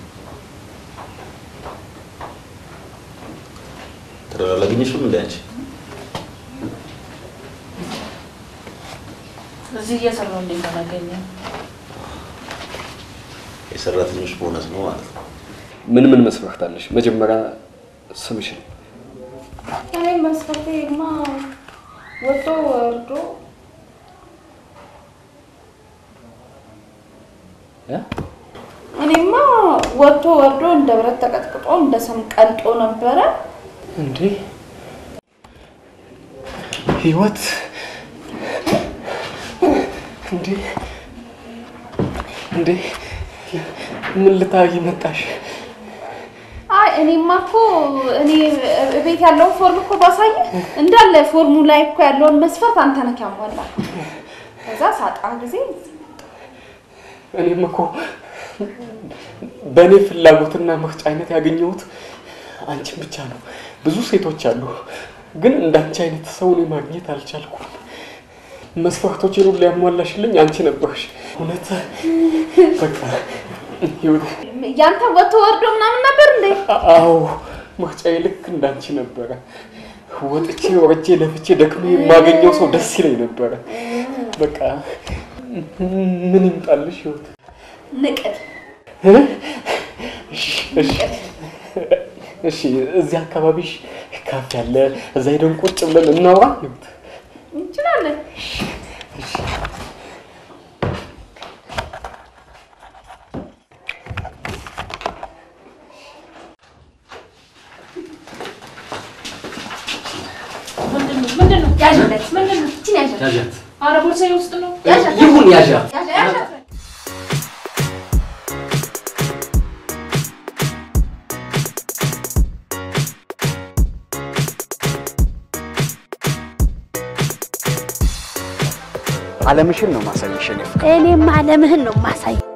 ትዳር አላገኘሽም እንደ አንቺ? እዚህ እየሰራሁ እንዴት አላገኘም? የሰራተኞች ቦነስ ነው ማለት ነው። ምን ምን መስፈርት አለሽ? መጀመሪያ ስምሽን እኔ መስፈርቴማ ወጥቶ ወርዶ እ? እኔማ ወጥቶ ወርዶ እንደ ብረት ተቀጥቅጦ እንደ ሰም ቀልጦ ነበረ። እንዴ ህይወት እንዴ እንዴ ምን ልታረጊ መጣሽ? አይ እኔማ እኮ እኔ ቤት ያለውን ፎርም እኮ ባሳየ እንዳለ ፎርሙ ላይ እኮ ያለውን መስፈርት አንተ ነህ ያሟላ። ከዛ ሳጣ ጊዜ እኔም እኮ በእኔ ፍላጎትና ምርጫ አይነት ያገኘሁት አንቺን ብቻ ነው። ብዙ ሴቶች አሉ፣ ግን እንዳንቺ አይነት ሰው እኔ ማግኘት አልቻልኩም። መስፈርቶችን ሁሉ ያሟላሽልኝ አንቺ ነበርሽ። እውነት በቃ ህይወት ያንተ ወጥቶ ወርዶ ምናምን ነበር እንዴ? አዎ ምርጫዬ ልክ እንዳንቺ ነበረ። ወጥቼ ወርጄ ለፍቼ ደክሜ የማገኘው ሰው ደስ ይለኝ ነበረ። በቃ ምን ይምጣልሽ ህይወት? ንቅል እ? እሺ እሺ እሺ፣ እዚህ አካባቢሽ ካፌ አለ፣ እዛ ሄደን ቁጭ ብለን እናውራ ህይወት? እንችላለን። ምንድን ነው? ምንድን ነው? ያዥለት። ምንድን ነው? ይቺን ያዣት። ያዣት። ኧረ ቦርሳዬ ውስጥ ነው። ይሁን ያዣት። ያዣት። አለምሽን ነው ማሳየሽ። እኔ እኔም አለምህን ነው ማሳይ